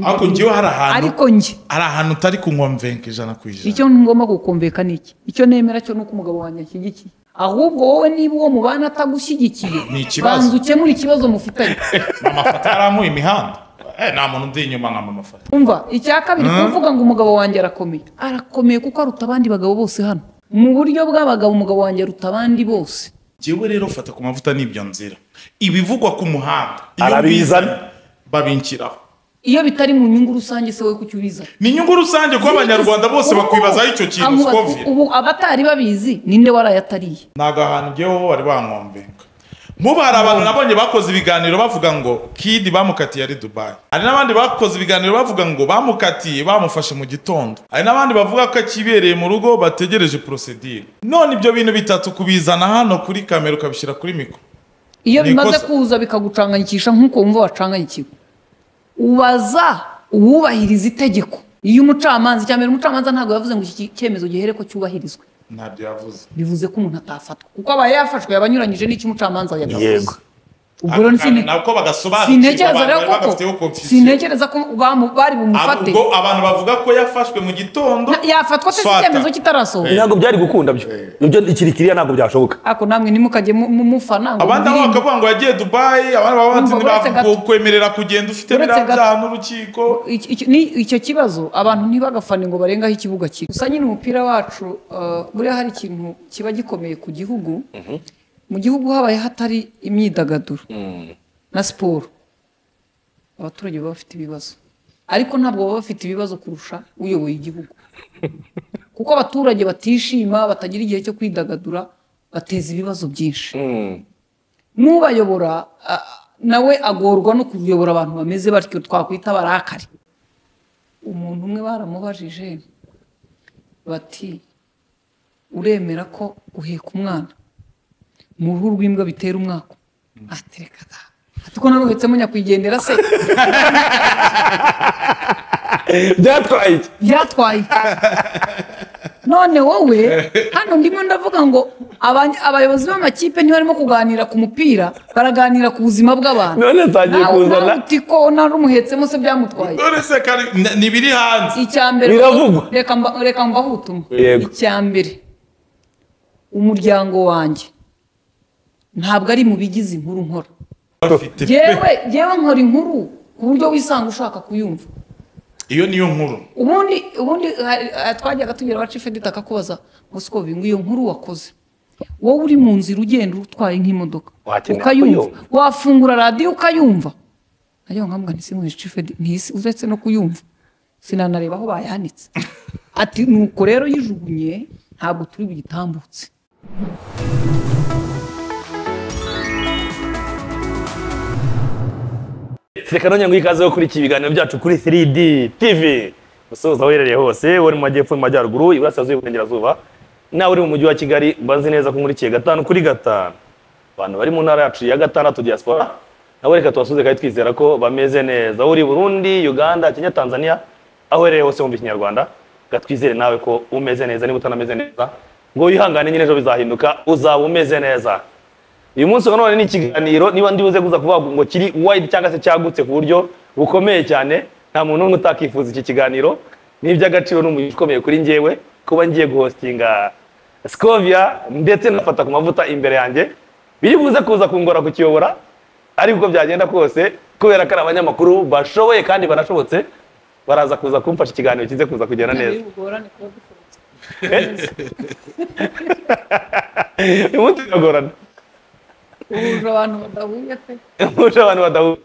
ariko njyewe hari ahantu ariko njye hari ahantu utari kunywa mvenka ijana ku ijana icyo ngomba gukumvikana iki icyo nemera cyo ni uko umugabo wanjye anshyigikiye ahubwo wowe niba uwo mubana atagushyigikiye Ni ikibazo. banza ukemure ikibazo mufitanye mama fata yarampuye imihanda Eh, nta muntu undi inyuma nka mama fata umva icya kabiri kuvuga ngo umugabo wanjye arakomeye arakomeye kuko aruta abandi bagabo bose hano mu buryo bw'abagabo umugabo wanjye aruta abandi bose njyewe rero fata ku mavuta n'ibyo nzira ibivugwa ku muhanda iyo Arabizana. mbizi, babinshyiraho iyo bitari mu nyungu rusange se wowe kuki ubizana ni inyungu rusange kuba abanyarwanda bose Ubu- bakwibazaho icyo kintu amu- sikovye ubu abatari babizi ninde warayatariye ntabwo ahantu ugeweho bari bankombenga muba hari abantu nabonye bakoze ibiganiro bavuga ngo kidi bamukatiye ari dubayi hari n'abandi bakoze ibiganiro bavuga ngo bamukatiye bamufashe mu gitondo hari n'abandi bavuga ko akibereye mu rugo bategereje porosedire none ibyo bintu bitatu kubizana hano kuri kamera ukabishyira kuri mikoro iyo Ni bimaze ikosa. kuza bikagucanganyikisha nk'uko wumva wacanganyikiwe ubaza uwubahiriza itegeko iyo umucamanza icya mbere umucamanza ntabwo yavuze ngo iki cyemezo gihere ko cyubahirizwe ntabyo yavuze bivuze ko umuntu atafatwa kuko aba yafashwe yaba anyuranyije n'icyo umucamanza yavuze Yego. ubwo rero sine- nabwo bagasobanukirwa sintekereza abantu rero bari koko bagafiteho confusion sintekereza ko bamu- bari bumufate ubwo abantu bavuga ko yafashwe mu gitondo Na- yafatwa se si Fata. icyemezo kitarasohoka ntabwo byari gukunda byo ibyo ikirikiriya ntabwo byashoboka ariko namwe nimukajye mu- mu- mufana ngo abandi nabo mwirinde. bakavuga ngo yagiye dubayi abandi bakavuga Urumva, uretse ati gato- ntibakwemerera kugenda ufite uretse biriya gato- byaha n'urukiko Iki- iki- ni- icyo kibazo abantu ntibagafane ngo barenge aho ikibuga kiri gusa nyine umupira wacu uh, buriya hari ikintu kiba gikomeye ku gihugu mu gihugu habaye hatari imyidagaduro na siporo abaturage baba bafite ibibazo ariko ntabwo baba bafite ibibazo kurusha uyoboye igihugu kuko abaturage batishima batagira igihe cyo kwidagadura bateza ibibazo byinshi n'ubayobora a- nawe agorwa no kuyobora abantu bameze batyo twakwita barakari umuntu umwe baramubajije bati uremera ko uheka umwana mu ruhu rw'imbwa bitera umwaka atereka da ati ko naruhetsemo nyakwigendera se byatwaye iki byatwaye none wowe hano ndimo ndavuga ngo abany- abayobozi b'amakipe ntibarimo kuganira ku mupira baraganira ku buzima bw'abantu none ntangiye nawe kuzana uti ko nari umuhetsemo se byamutwaye none se kari n- ni ibiri hanze icya mbere Biravugwa. reka mba- reka mbahe ubutumwa Yego. icya mbere umuryango wanjye ntabwo ari mu bigize inkuru nkora bafite yewe yewe nkora inkuru ku buryo wisanga ushaka kuyumva iyo niyo nkuru ubundi ubundi hari- hari- twajyaga tugira abacife dutaka kubaza ngo siko bingu iyo nkuru wakoze wowe uri mu nzira ugenda utwaye nk'imodoka Wakenera ukayumva kuyumva. wafungura radiyo ukayumva nayo nkambwa nisimu ntisi uretse no kuyumva sinanareba aho bayanitse ati nuko rero yijugunye ntabwo turi buyitambutse reka none ngo ikaze yo kuri iki biganiro byacu kuri 3D TV musoza uherereye hose uri mu majyepfo mu majyaruguru iburasirazuba iburengerazuba nawe uri mu mujyi wa kigali mbazi neza ko nkurikiye gatanu kuri gatanu abantu bari mu ntara yacu ya gatandatu diaspora nawe reka tubasuze kandi twizera ko bameze neza Aho uri burundi uganda kenya tanzania aho uherereye hose wumva ikinyarwanda reka twizere nawe ko umeze neza niba utanameze neza ngo wihangane nyine ejo bizahinduka uzaba umeze neza uyu munsi wa none ni ikiganiro niba ndi buze kuza kuvuga ngo kiri wide cyangwa se cyagutse ku buryo bukomeye cyane nta muntu n'umwe utakifuza iki kiganiro ni iby'agaciro ni umugisha ukomeye kuri njyewe kuba ngiye guhostinga Scovia ndetse nafata ku mavuta imbere yanjye biri buze kuza kungora kukiyobora ariko uko byagenda kose kubera ko ari abanyamakuru bashoboye kandi barashobotse baraza kuza kumfasha ikiganiro kize kuza kugenda neza uyu munsi biragorana uhuje abantu badahuye pe Muje abantu badahura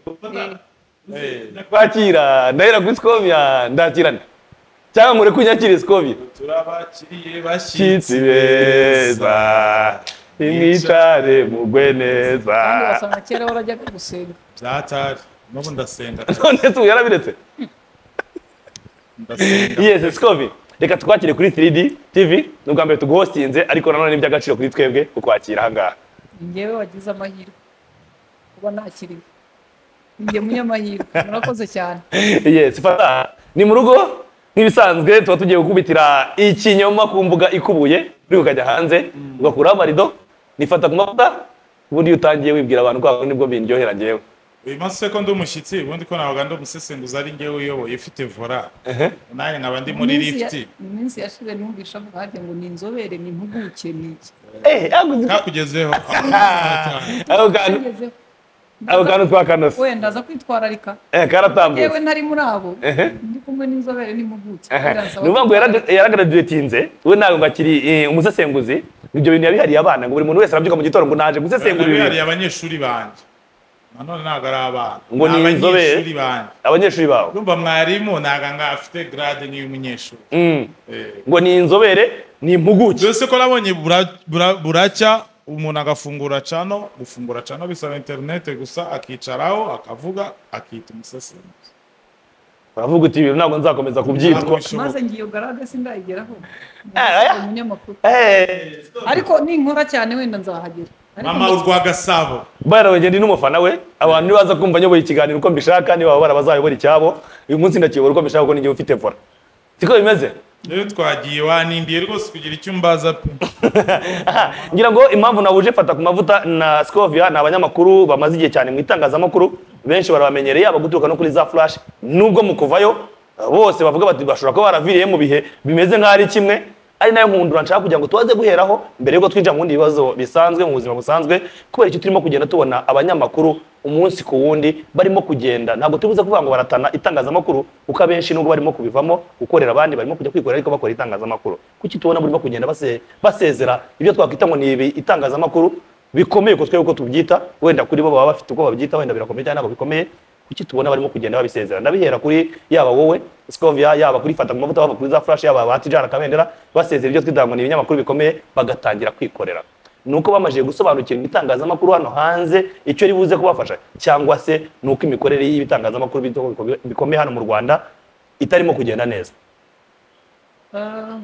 kwakira ndahera kuri skovia ndakirana cyangwa mure kunyakira skovia turabakiriye kitsi beza imwicare mugwe neza kandi wasanga kera warajyaga gusenga byatari n'ubu ndasenga none se ubu yarabiretse ndasenga yes scovi reka tukwakire kuri 3d tv ni ubwa mbere tuguhostinze ariko nanone ni iby'agaciro kuri twebwe kukwakira ahangaha njyewe wagize amahirwe kuba nakiriwe njye munyamahirwe murakoze cyane yes fata ni mu rugo nk'ibisanzwe tuba tugiye gukubitira ikinyoma ku mbuga ikubuye uri ukajya hanze ugakuraho amarido nifata ku mavuta ubundi iyo utangiye wibwira abantu ko aho nibwo bindyohera njyewe uyu munsi se ko ndi umushyitsi ubundi ko nabaga ndi umusesenguzi ari ngewe uyoboye ufite vora nanjye nkaba ndi muri Iminsi ya- lifiti iminsi yashize numvise avuga hajya ngo ni inzobere ni impuguke ni iki Eh, ako kakugezeho ako kantu Agezeho. ako kantu twakanose wenda aza kwitwararika Eh, karatambutse yewe ntari muri abo ndi kumwe n'inzobere n'impuguke Biransaba ni ukuvuga ngo yara- yaragraduatinze we ntabwo ngo akiri eh, umusesenguzi ibyo bintu yabihariye abana ngo buri muntu wese arabyuka mu gitondo ngo naje gusesengura ibi bihariye bintu." abanyeshuri banjye nanone ntabwo ari abana Ngo ni inzobere? abanyeshuri banjye abanyeshuri bawe urumva mwarimu ntabwo ngo afite garade nk'iy'umunyeshuri Mm. Eh. ngo ni inzobere ni impuguke byose ko nabonye bura- bura- buracya umuntu agafungura cano gufungura cano bisaba interinete gusa akicaraho akavuga akita umusesenguzi uravuga uti ibintu ntabwo nzakomeza Ntabwo kubyitwa bishoboka. maze ngiyo garade sindayigeraho Eh, eh. umunyamakuru Eh. ariko ninkora cyane wenda nzahagera Ariko mama urwa gasabo barabagenzi ndi n'umufana we abantu nibaza kumva nyoboye ikiganiro uko mbishaka niba baba bazayobora icyabo uyu munsi ndakiyobora uko mbishaka kuko ninjye ufite vora siko bimeze rero twagiye wanindiye rwose kugira icyo umbaza pe Aha, ngira ngo impamvu nawuje fata ku mavuta na Scovia ni abanyamakuru bamaze igihe cyane mu itangazamakuru benshi barabamenyereye yaba guturuka no kuri za flash nubwo mu kuvayo bose bavuga bati bashobora kuba baravireye mu bihe bimeze nk'aho ari kimwe ari nayo nkundura nshaka kugira ngo tubaze guheraho mbere yuko twinjira mu bindi bibazo bisanzwe mu buzima busanzwe kubera icyo turimo kugenda tubona abanyamakuru umunsi ku wundi barimo kugenda ntabwo tubuze kuvuga ngo baratana itangazamakuru kuko abenshi nubwo barimo kubivamo gukorera abandi barimo kujya kwikorera ariko bakora itangazamakuru kuki tubona burimo kugenda base- basezera ibyo twakwita ngo ni ibi itangazamakuru bikomeye ko twebwe uko tubyita wenda kuri bo baba bafite uko babyita wenda birakomeye cyangwa ntabwo bikomeye kuki tubona barimo kugenda babisezera ndabihera kuri yaba wowe Scovia yaba kuri fata ku mavuta bava kuri za flash yaba abatijana kabendera basezera ibyo twita ngo ni ibinyamakuru bikomeye bagatangira kwikorera nuko bamajije gusobanukirwa itangazamakuru hano hanze icyo ribuze kubafasha cyangwa se nuko imikorere y'ibitangazamakuru bito- bikomeye hano mu Rwanda itarimo kugenda neza Ah,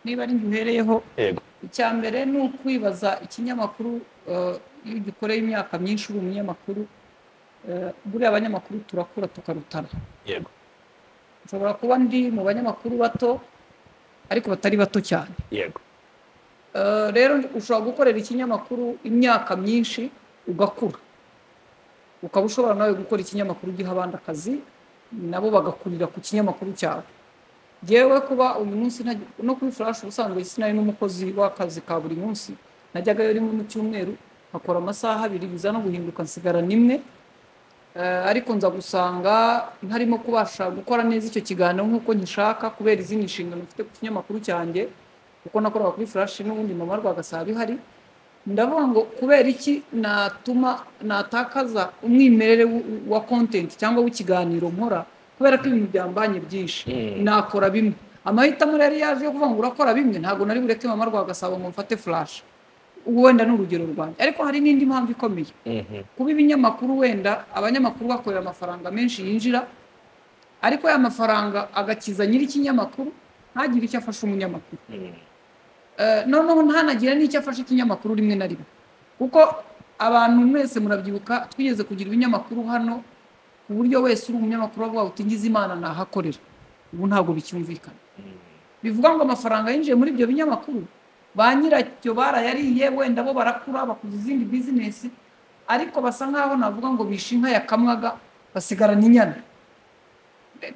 niba ari njye uhereyeho yego icya mbere ni ukwibaza ikinyamakuru ah, iyo ugikoreye imyaka myinshi uri umunyamakuru ah, buriya abanyamakuru turakura tukarutana yego nshobora kuba ndi mu banyamakuru bato ariko batari bato cyane yego Ah, rero ushobora gukorera ikinyamakuru imyaka myinshi ugakura ukaba ushobora nawe gukora ikinyamakuru ugiha abandi akazi nabo bagakurira ku kinyamakuru cyawe yewe kuba uyu munsi ntajya- no kuri flash ubusanzwe sinari n'umukozi w'akazi ka buri munsi najyagayo rimwe mu cyumweru nkakora amasaha abiri biza no guhinduka nsigara nimwe Eh, ariko nza gusanga ntarimo kubasha gukora neza icyo kiganiro nk'uko nkishaka kubera izindi nshingano mfite ku kinyamakuru cyanjye kuko nakoraga kuri flash n'ubundi mama rwagasaba bihari ndavuga ngo kubera iki natuma natakaza umwimerere w- wa content cyangwa w'ikiganiro nkora kubera ko ibintu byambanye byinshi nakora bimwe amahitamo rero yaje yo kuvuga ngo urakora bimwe ntabwo nari bureke mama rwagasaba ngo mfate flash wenda ni urugero rwanjye ariko hari n'indi mpamvu ikomeye kuba ibinyamakuru wenda abanyamakuru bakorera amafaranga menshi yinjira ariko ya mafaranga agakiza nyiri ikinyamakuru ntagire icyo afasha umunyamakuru Eh, noneho ntanagira n'icyo afasha ikinyamakuru rimwe na rimwe kuko abantu mwese murabyibuka twigeze kugira ibinyamakuru hano ku buryo wese uri umunyamakuru avuga uti ngize imana nahakorera ubu ntabwo bicyumvikana bivuga ngo amafaranga yinjiye muri ibyo binyamakuru ba nyiracyo barayariye wenda bo barakura bakuza izindi bizinesi ariko basa nkaho navuga ngo bishe inka yakamwaga basigarana inyana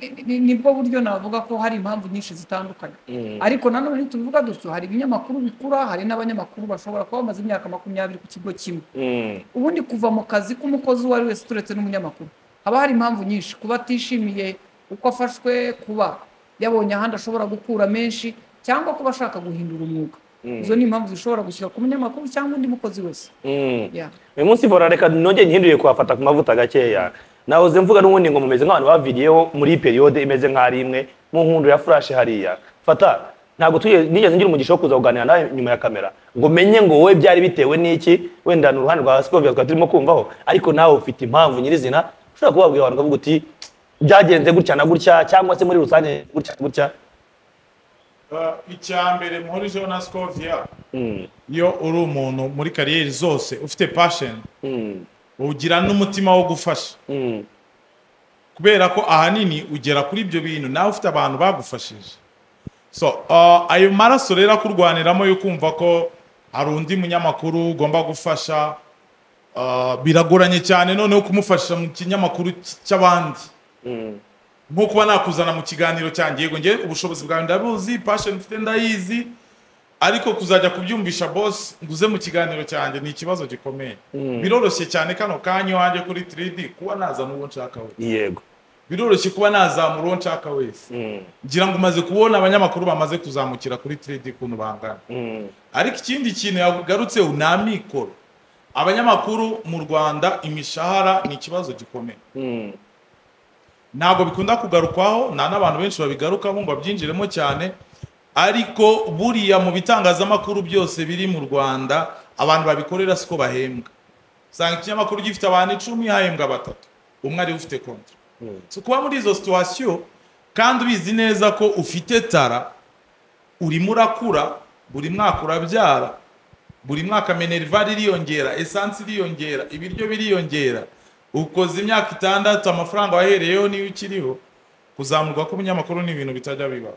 Ni- ni- ni- nibwo buryo navuga ko hari impamvu nyinshi zitandukanye ariko nanone ntitubivuga dutyo hari ibinyamakuru bikura hari n'abanyamakuru bashobora kuba bamaze imyaka makumyabiri ku kigo kimwe Mm. ubundi kuva mu kazi k'umukozi uwo ari wese turetse n'umunyamakuru haba hari impamvu nyinshi kuba atishimiye uko afashwe kuba yabonye ahandi ashobora gukura menshi cyangwa kuba ashaka guhindura umwuga izo ni impamvu zishobora gushyira ku munyamakuru cyangwa undi mukozi wese Mm. Yeah. uyu munsi vora reka nongere nihinduriye kuhafata ku mavuta gakeya nahoze mvuga n'ubundi ngo mumeze nk'abantu baviriyeho muri iyi periyode imeze nk'ari imwe mu nkundu ya furashi hariya fata ntabwo tuye- nigeze ngira umugisha wo kuza kuganira nawe nyuma ya kamera ngo menye ngo wowe byari bitewe n'iki wenda ni uruhande rwa sikovia twari turimo kumvaho ariko nawe ufite impamvu nyirizina ushobora kubabwira abantu ukavuga uti byagenze gutya na gutya cyangwa se muri rusange gutya na gutya Ah, icya mbere muhurijeho na scovia Mm, iyo uri umuntu muri kariyeri zose ufite passion mm, ugira n'umutima wo gufasha mm, kubera ko ahanini ugera kuri ibyo bintu nawe ufite abantu bagufashije so uh, ayo maraso rero akurwaniramo yo kumva ko hari undi munyamakuru ugomba gufasha ah, biragoranye cyane noneho kumufasha mu kinyamakuru cy- cy'abandi nko kuba nakuzana mu kiganiro cyanjye yego njye ubushobozi bwawe ndabuzi passion mfite ndayizi ariko kuzajya kubyumvisha boss nguze mu kiganiro cyanjye ni ikibazo gikomeye biroroshye cyane kano kanya wanjye kuri 3D kuba nazana uwo nshaka wese yego biroroshye kuba nazamura uwo nshaka wese Mm, ngira ngo umaze kubona abanyamakuru bamaze kuzamukira kuri 3D kuntu bangana mm, ariko ikindi kintu yagarutseho ni amikoro abanyamakuru mu rwanda imishahara ni ikibazo gikomeye mm, ntabwo bikunda kugarukwaho nta n'abantu benshi babigarukaho ngo babyinjiremo cyane ariko buriya mu bitangazamakuru byose biri mu rwanda abantu babikorera siko bahembwa usanga ikinyamakuru gifite abantu icumi hahembwa batatu umwe ariwe ufite kontra mm. so kuba muri izo situwasiyo kandi ubizi neza ko ufite tara urimo urakura buri mwaka urabyara buri mwaka minerivare iriyongera esansi iriyongera ibiryo biriyongera ukoze imyaka itandatu amafaranga wahereyeho niyo ukiriho kuzamurwa k'ubunyamakuru ni ibintu bitajya bibaho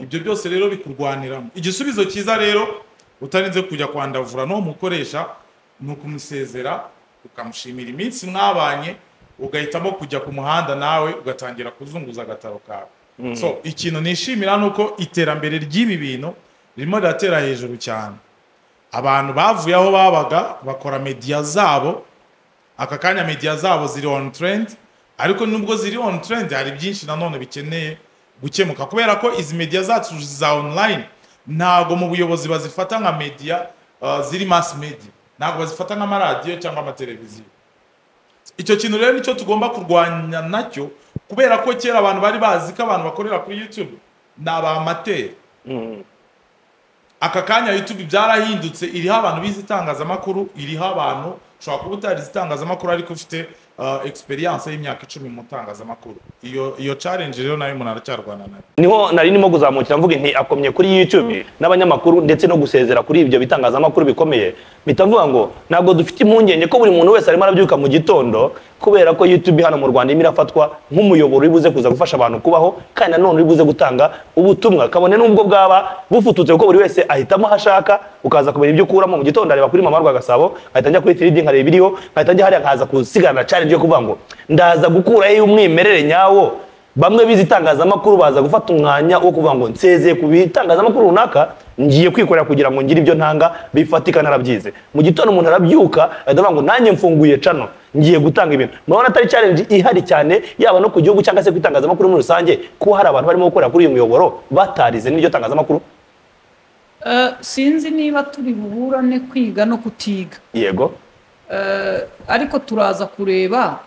ibyo byose rero bikurwaniramo igisubizo cyiza rero utarinze kujya kwandavura n'uwo mukoresha ni ukumusezera ukamushimira iminsi mwabanye ugahitamo kujya ku muhanda nawe ugatangira kuzunguza agataro kawe so ikintu nishimira ni uko iterambere ry'ibi bintu ririmo riratera hejuru cyane abantu bavuye aho babaga bakora mediya zabo aka kanya mediya zabo ziri on trend ariko nubwo ziri on trend hari byinshi nanone bikeneye gukemuka kubera ko izi mediya zacu za online ntabwo mu buyobozi bazifata nka mediya uh, ziri mass media ntabwo bazifata nk'amaradiyo cyangwa amateleviziyo icyo kintu rero nicyo tugomba kurwanya nacyo kubera ko kera abantu bari bazi ko abantu bakorera kuri youtube ni abamateri aka kanya youtube byarahindutse iriho abantu bize itangazamakuru iriho abantu ushobora kuba utarize itangazamakuru ariko ufite uh, experience y'imyaka icumi mu itangazamakuru iyo iyo challenge rero nayo umuntu aracyarwana nayo niho nari ndimo kuzamukira mvuga nti akomye kuri YouTube n'abanyamakuru ndetse no gusezera kuri ibyo bitangazamakuru bikomeye mpita mvuga ngo ntabwo dufite impungenge ko buri muntu wese arimo arabyuka mu gitondo kubera ko YouTube hano mu Rwanda irimo irafatwa nk'umuyoboro uri buze kuza gufasha abantu kubaho kandi nanone uri buze gutanga ubutumwa kabone n'ubwo bwaba bufututse kuko buri wese ahitamo aho ashaka ukaza kumenya ibyo ukuramo mu gitondo areba kuri mama Rwagasabo nkahita njya kuri 3D nkareba ibiriho nkahita njya hariya nkaza kusigana na challenge yo kuvuga ngo ndaza gukurayo umwimerere nyawo bamwe bize itangazamakuru baza gufata umwanya wo kuvuga ngo nsezeye ku bitangazamakuru runaka ngiye kwikorera kugira ngo ngire ibyo ntanga bifatika narabyize mu gitondo umuntu arabyuka ahita avuga ngo nanjye mfunguye cano ngiye gutanga ibintu murabona atari challenge ihari cyane yaba no ku gihugu cyangwa se ku itangazamakuru muri rusange ko hari abantu barimo gukorera kuri uyu muyoboro batarize n'iryo tangazamakuru Eh, sinzi niba turi buburane kwiga no kutiga yego Eh, ariko turaza kureba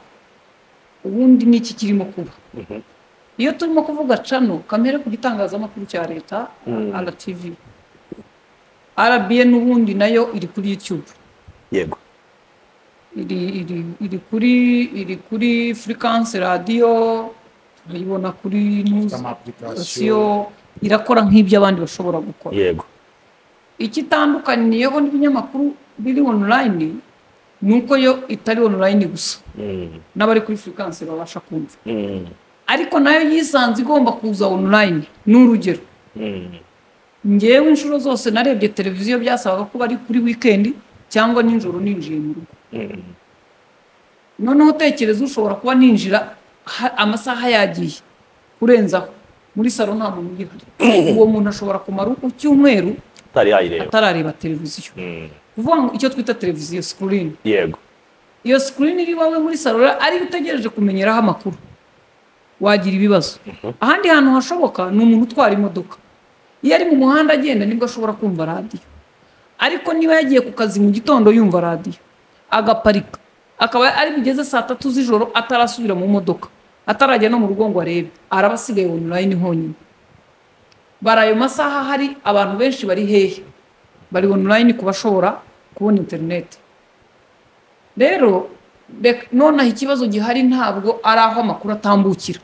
ubundi n'iki kirimo kuba iyo turimo kuvuga cano kamere ku gitangazamakuru cya leta rtv rbn ubundi nayo iri kuri youtube yego iri iri iri kuri iri kuri furikance radiyo turayibona kuri Ifite ama nuziyo application. irakora nk'ibyo abandi bashobora gukora yego ikitandukaniyeho n'ibinyamakuru biri online ni uko yo itari online gusa Mm, n'abari kuri furikance babasha kumva mm, ariko nayo yisanze igomba kuza online ni urugero mm, ngewe inshuro zose narebye televiziyo byasabaga ko bari kuri wikendi cyangwa nijoro ninjiye mu rugo mm. noneho utekereza ushobora kuba ninjira ha- amasaha yagiye kurenzaho muri salo nta muntu ugihari uwo muntu ashobora kumara uku cyumweru Utari yayireba atarareba televiziyo Mm, kuvuga ngo icyo twita televiziyo sikirini yego iyo sikirini iri iwawe muri salo rero ariyo utegereje kumenyeraho amakuru wagira ibibazo ahandi hantu hashoboka ni umuntu utwara imodoka iyo ari mu muhanda agenda nibwo ashobora kumva radiyo ariko niba yagiye ku kazi mu gitondo yumva radiyo agaparika akaba ari bugeze saa tatu z'ijoro atarasubira mu modoka atarajya no mu rugo ngo arebe araba asigaye online honyine bari ayo masaha hari abantu benshi bari hehe bari online ku bashobora kubona interineti rero rek- nonaha ikibazo gihari ntabwo ari aho amakuru atambukira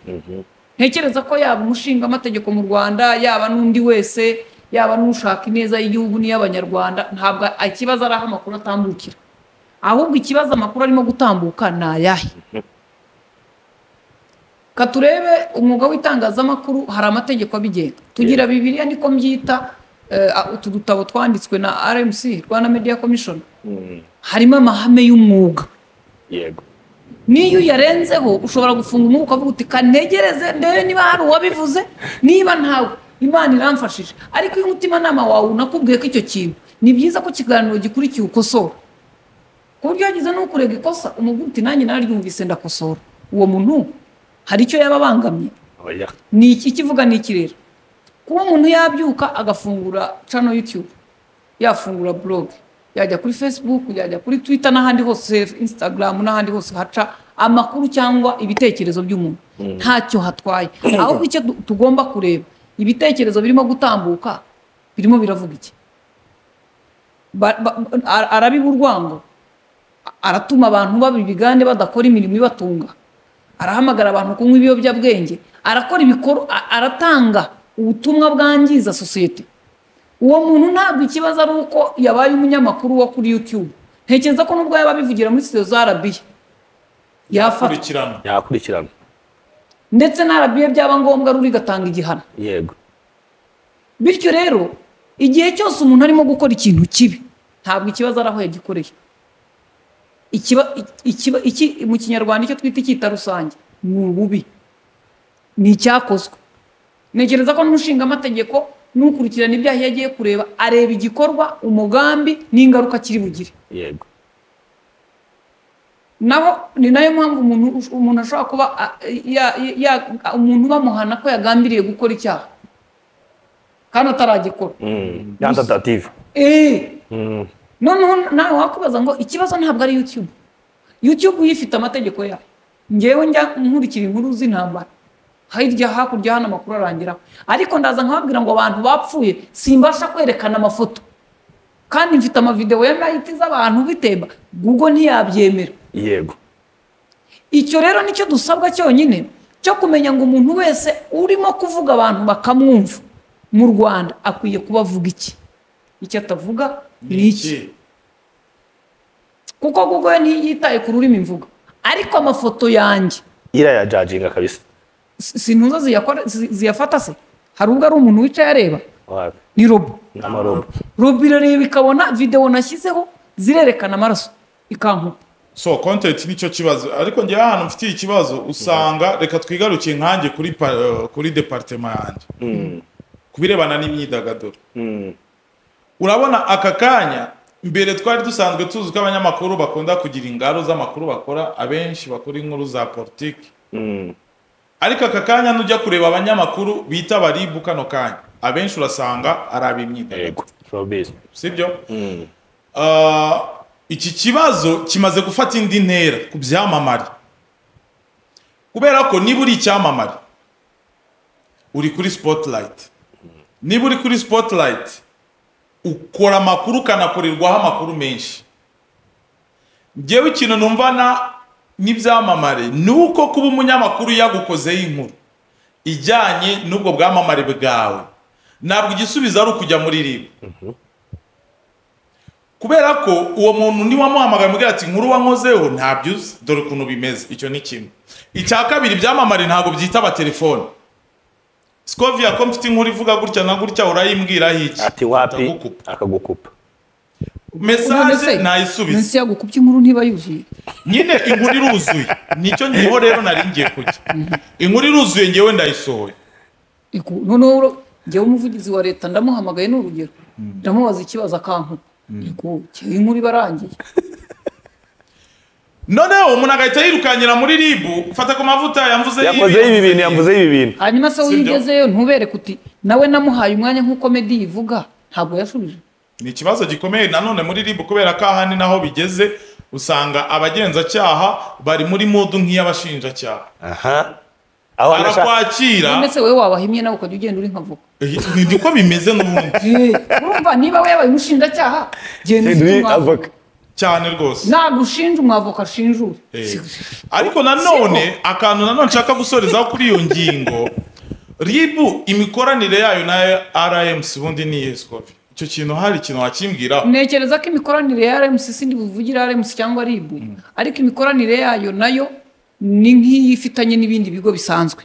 ntekereza ko yaba umushingamategeko mu rwanda yaba n'undi wese yaba n'ushaka ineza y'igihugu n'iy'abanyarwanda ntabwo ikibazo ari aho amakuru atambukira ahubwo ikibazo amakuru arimo gutambuka ni ayahe katurebe umwuga w'itangazamakuru hari amategeko abigenga tugira bibiliya niko mbyita eh, utu dutabo twanditswe na rmc rwanda media commission Mm, harimo amahame y'umwuga yego n'iyo uyarenzeho ushobora gufunga umwuka ukavuga uti kantegereze ndebe niba hari uwabivuze niba ntawe imana iramfashije ariko iyo umutimanama wawe unakubwiye ko icyo kintu ni byiza ko ikiganiro gikurikiye ukosora ku buryo yagize n'ukurega ikosa umubwira uti nanjye nararyumvise ndakosora uwo muntu hari icyo yaba abangamye oya ni iki ikivuga ni iki rero kuba umuntu yabyuka agafungura cano yutube yafungura buroge yajya kuri fesibuku yajya kuri twita n'ahandi hose insitagaramu n'ahandi hose haca amakuru cyangwa ibitekerezo by'umuntu ntacyo hatwaye ahubwo icyo tu- tugomba kureba ibitekerezo birimo gutambuka birimo biravuga iki Ba- ba- ara- arabiba urwango aratuma abantu baba ibigande badakora imirimo ibatunga arahamagara abantu kunywa ibiyobyabwenge arakora ibikorwa a- aratanga ubutumwa bwangiza sosiyete uwo muntu ntabwo ikibazo ari uko yabaye umunyamakuru wo kuri youtube ntekereza ko nubwo yaba abivugira muri studio za arabiya yafatwa kurikirana yakurikirana ndetse na arabiya byaba ngombwa ruri gatanga igihano yego bityo rero igihe cyose umuntu arimo gukora ikintu kibi ntabwo ikibazo ari aho yagikoreye ikiba, ikiba, iki, mu kinyarwanda icyo twita icyita rusange ni ububi ni icyakozwe ntekereza ko n'umushingamategeko n'ukurikirana ibyaha iyo agiye kureba areba igikorwa umugambi n'ingaruka kiri bugire yego naho ni nayo mpamvu umuntu umuntu ashobora kuba a- ya- ya- umuntu bamuhana ko yagambiriye gukora icyaha kandi ataragikora Mm. ya tentative Eh, Mm. noneho nawe wakubaza ngo ikibazo ntabwo ari youtube youtube yo ifite amategeko yayo ngewe njya nkurikira inkuru z'intambara hirya hakurya hano amakuru arangiraho ariko ndaza nkababwira ngo abantu bapfuye simbasha kwerekana amafoto kandi mfite amavidewo ya mayiti z'abantu bitemba google ntiyabyemera yego icyo rero nicyo dusabwa cyonyine cyo kumenya ngo umuntu wese urimo kuvuga abantu bakamwumva mu rwanda akwiye kuba avuga iki icyo atavuga ni iki kuko google ntiyitaye ku rurimi mvuga ariko amafoto yanjye irayajajinga kabisa si si ntuza ziyakora- zi- ziyafata se hari ubwo ari umuntu wicaye areba Wapi? ni robo n'amarobo robo irareba ikabona videwo nashyizeho zirerekana amaraso ikankupa so content nicyo kibazo ariko njyewe ahantu mfitiye ikibazo usanga reka twigarukiye nkanjye kuri pa- eh, kuri departema yanjye ku birebana n'imyidagaduro Mm. urabona aka kanya mbere twari dusanzwe tuzi ko abanyamakuru bakunda kugira ingaro z'amakuru bakora abenshi bakora inkuru za politiki Mm. ariko aka kanya nujya kureba abanyamakuru bita abaribu kano kanya abenshi urasanga ari ab'imyidagaduro yego showbiz sibyo Ah, iki kibazo kimaze gufata indi ntera ku byamamare kubera ko niba uri icyamamare uri kuri spotlight niba uri kuri spotlight ukora amakuru ukanakorerwaho amakuru menshi ngewe ikintu numvana n'ibyamamare ni uko kuba umunyamakuru yagukozeho inkuru ijyanye n'ubwo bwamamare bwawe ntabwo igisubizo ari ukujya muri ribu kubera ko uwo muntu niwamuhamagaye mubwira ati inkuru wankozeho ntabyo uzi dore ukuntu bimeze icyo ni kimwe icya kabiri ibyamamare ntabwo byitaba telefone sikovia ko mfite inkuru ivuga gutya na gutya urayimbwiraho iki ati wapi Ndagukupa. akagukupa mesaje nayisubize munsi yagukubye inkuru ntiba yuzuye nyine inkuru iruzuye nicyo ngeho rero nari ngiye kujya inkuru iruzuye ngewe ndayisohoye Iku- noneho ro- njyewe umuvugizi wa leta ndamuhamagaye ni urugero ndamubaza ikibazo akankupa Iku, njyewe inkuru iba arangiye noneho umuntu agahita yirukanyira muri ribu fata ku mavuta yamvuze yakozeho ibi bintu yamuzeho ibi bintu hanyuma se Si byo. wigezeyo ntubereke uti nawe namuhaye umwanya nk'uko medi ivuga ntabwo yashubije ni ikibazo gikomeye nanone muri ribu kubera ko ahandi naho bigeze usanga abagenzacyaha bari muri mudu nk'iy'abashinjacyaha aha aho anashaka barakwakira none se wowe wabaha nawe ukajya ugenda uri nk'avoka Eh, ni niko bimeze n'ubundi Eh, urumva niba we yabaye umushinjacyaha genda ufite ni umwavoka avoka cyane rwose ntabwo ushinja umwavoka ashinjure Eh. Si- ariko nanone akantu nanone nshaka gusorezaho kuri iyo ngingo ribu imikoranire yayo na rmc ubundi ni yescovi icyo kintu hari ikintu wakimbwiraho ntekereza ko imikoranire ya RMC sindi buvugire RMC cyangwa RIB ariko imikoranire yayo nayo ni nk'iyo ifitanye n'ibindi bigo bisanzwe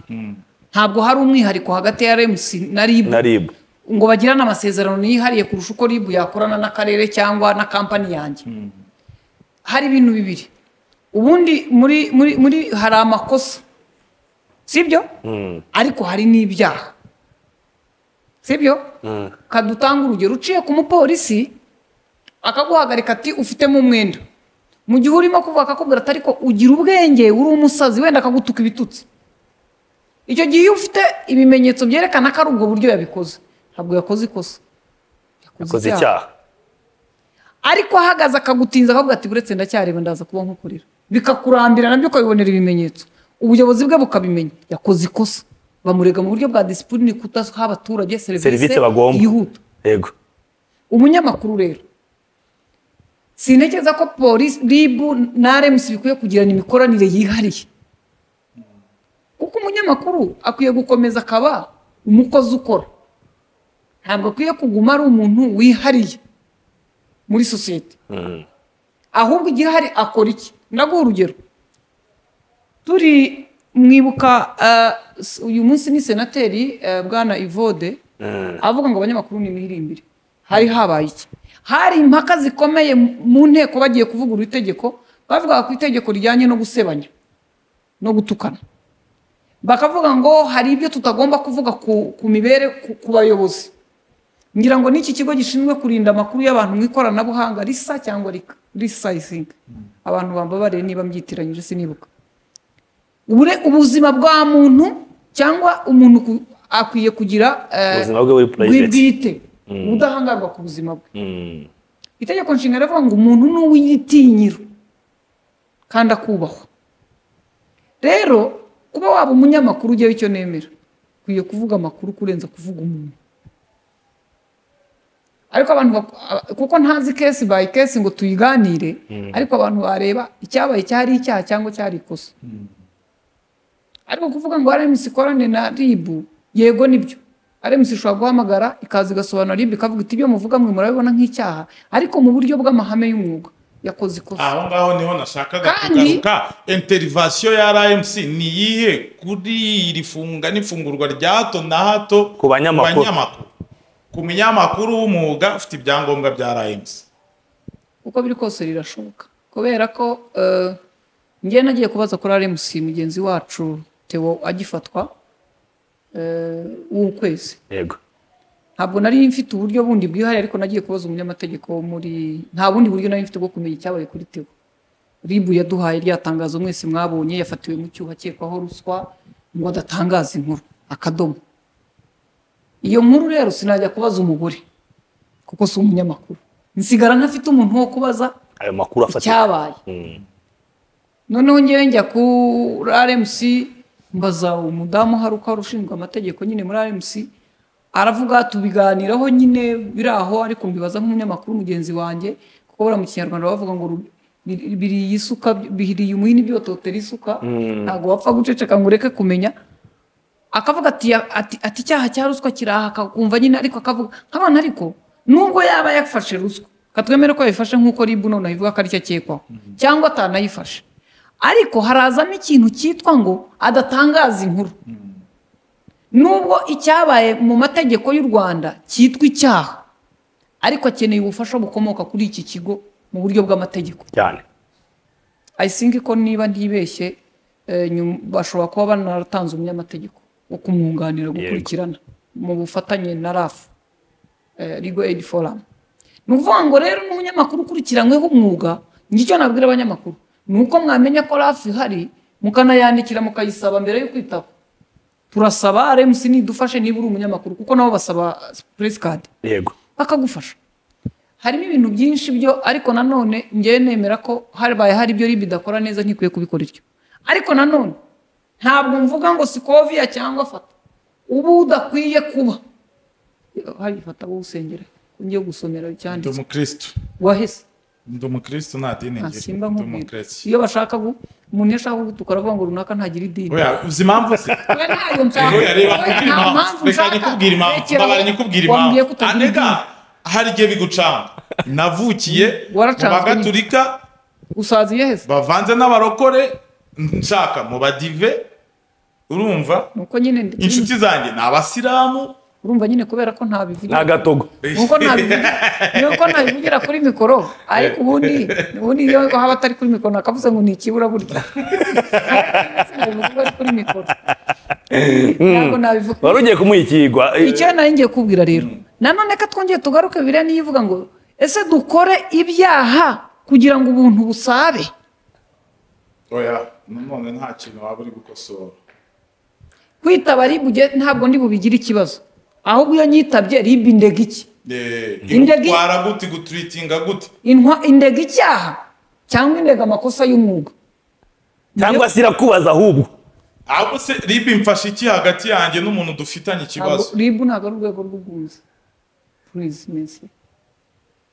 ntabwo hari umwihariko hagati ya RMC na RIB na ribu ngo bagirane amasezerano yihariye kurusha uko RIB yakorana n'akarere cyangwa na kampani yanjye hari ibintu bibiri ubundi muri muri muri hari amakosa sibyo ariko hari n'ibyaha sibyo kadutanga urugero uciye ku mupolisi akaguhagarika ati ufitemo umwenda mu gihe urimo kuvuga akakubwira ati ariko ugira ubwenge uri umusazi wenda akagutuka ibitutsi icyo gihe iyo ufite ibimenyetso byerekana ko ari ubwo buryo yabikoze ntabwo yakoze ikosa akoze icyaha ariko ahagaze akagutinza akavuga ati buretse ndacyareba ndaza kuba nkukorera bikakurambira nabyo ukabibonera ibimenyetso ubuyobozi bwe bukabimenya yakoze ikosa bamurega mu buryo bwa disipurine kudaha abaturage serivisi serivisi bagomba yihuta yego umunyamakuru rero sintekereza ko polisi ribu na remusi bikwiye kugirana imikoranire yihariye kuko umunyamakuru akwiye gukomeza akaba umukozi ukora ntabwo akwiye kuguma ari umuntu wihariye muri sosiyete ahubwo igihari akora iki ndaguha urugero turi mwibuka eh, s- uyu munsi ni senateri eh, bwana ivode avuga ngo abanyamakuru nimwihirimbire hari habaye iki hari impaka zikomeye mu nteko bagiye kuvugurura itegeko bavugaga ku itegeko rijyanye no gusebanya no gutukana bakavuga ngo hari ibyo tutagomba kuvuga ku, ku mibere ku, ku bayobozi ngira ngo n'iki kigo gishinzwe kurinda amakuru y'abantu mu ikoranabuhanga risa cyangwa rika risa isinga abantu bambabariye niba mbyitiranyije sinibuka Ubure- ubuzima bwa muntu cyangwa umuntu ku- akwiye kugira eh, ubuzima bwe buri purayiveti bw'ibwite ubudahangarwa ku buzima bwe itegeko nshinga rivuga ngo umuntu ni uw'igitinyiro kandi akubahwa rero kuba waba umunyamakuru ujyaho icyo nemera ukwiye kuvuga amakuru kurenza kuvuga umuntu ariko abantu bak- aba- kuko ntazi kesi bayi kesi ngo tuyiganire ariko abantu bareba icyabaye cyari icyaha cyangwa cyari ikosa ariko kuvuga ngo RMC ikorane na RIB yego nibyo RMC ishobora guhamagara ikaza igasobanura RIB ikavuga iti ibyo muvuga mwe murabibona nk'icyaha ariko mu buryo bw'amahame y'umwuga yakoze ikosa aho ngaho niho nashakaga Kandi- kugaruka interivasiyo ya rmc ni iyihe kuri iri funga n'ifungurwa rya hato na hato Ku banyamakuru. ku munyamakuru w'umwuga ufite ibyangombwa bya rmc uko biri kose rirashoboka kubera ko eh, njye nagiye kubaza kuri RMC mugenzi wacu Theo agifatwa eh, w'ukwezi yego ntabwo nari mfite uburyo bundi bwihariye ariko nagiye kubaza umunyamategeko wo muri nta bundi buryo nari mfite bwo kumenya icyabaye kuri teo ribu yaduhaye rya tangazo mwese mwabonye yafatiwe mu cyuho akekwaho ruswa ngo adatangaza inkuru akadomo iyo nkuru rero sinajya kubaza umugore kuko si umunyamakuru nsigara ntafite umuntu wo kubaza ayo makuru afatika icyabaye noneho ngewe njya kuri RMC mbaza umudamu hari uko wari ushinzwe amategeko nyine muri RMC aravuga tubiganiraho nyine biri aho ariko mbibaza nk'umunyamakuru mugenzi wanjye kuko buriya mu kinyarwanda bavuga ngo ru- bi- biriye isuka bihiriye umuhini byototera isuka ntabwo wapfa guceceka ngo ureke kumenya akavuga ati, ya- ati, ati icyaha cya ruswa kiraha akakumva nyine ariko akavuga nk'abantu ariko nubwo yaba yafashe ruswa katwemere ko yayifashe nk'uko ribu noneho ivuga ko aricyo akekwaho cyangwa atanayifashe ariko harazamo ikintu cyitwa ngo adatangaza inkuru nubwo icyabaye mu mategeko y'u rwanda cyitwa icyaha ariko akeneye ubufasha bukomoka kuri iki kigo mu buryo bw'amategeko cyane I think ko niba ntibeshye eh, nyum- bashobora kuba banaratanze umunyamategeko wo kumwunganira gukurikirana mu bufatanye na RAF eh, Legal Aid Forum ni ukuvuga ngo rero n'umunyamakuru ukurikiranyweho umwuga ngicyo nabwira abanyamakuru ni uko mwamenya ko RAF ihari mukanayandikira mukayisaba mbere yo kwitaba turasaba RMC nidufashe niba uri umunyamakuru kuko nabo basaba press card yego bakagufasha harimo ibintu byinshi byo ariko nanone ngewe nemera ko habaye hari ibyo ribi idakora neza ntikwiye kubikora ityo ariko nanone ntabwo mvuga ngo sikoviya cyangwa fata ubu udakwiye kuba hari fata wowe usengera ngiye gusomera ndi icyanditse umukirisitu wahese ndi umukirisitu nta dini nta ngira simba ndi nkubwira umukirisitu iyo bashaka gu umuntu iyo ashaka gutuka aravuga ngo runaka ntagira idini oya uzi impamvu se we ntayo nshaka Oya, reba, we kugira nta impamvu. mpamvu reka nshaka nyikubwire impamvu mbabara nyikubwire impamvu Rekera aho. wambwiye ko utagira idini. anega hari igihe bigucanga navukiye mu Waracanzwe nyine. bagatulika usaza iyo hese bavanze n'abarokore nshaka mu badive urumva nuko nyine ndi- inshuti zanjye ni abasilamu urumva nyine kubera ko ntabivugira nta gatogo nuko nabivugira nuko nabivugira kuri mikoro ariko ubundi ubundi iyo haba atari kuri mikoro nakavuze ngo ni ikibura burya nabivuga ari kuri mikoro ntabwo nabivuga wari ugiye kumuha ikigwa icyo nari ngiye kubwira rero nanone ko twongeye tugaruke biriya niyo ivuga ngo ese dukore ibyaha kugira ngo ubuntu busabe oya nanone nta kintu waba uri gukosora kwitaba ribuge ntabwo ndi bubigire ikibazo ahubwo iyo nyitabye ribu indega iki Eh, Indege- igutwara gute iguturitinga gute Intwa- indega icyaha cyangwa indega amakosa y'umwuga cyangwa se irakubaza ahubwo ahubwo se ribu imfasha iki hagati yanjye n'umuntu dufitanye ikibazo ribu ntabwo ari urwego rw'ubwunzi Please, Messi.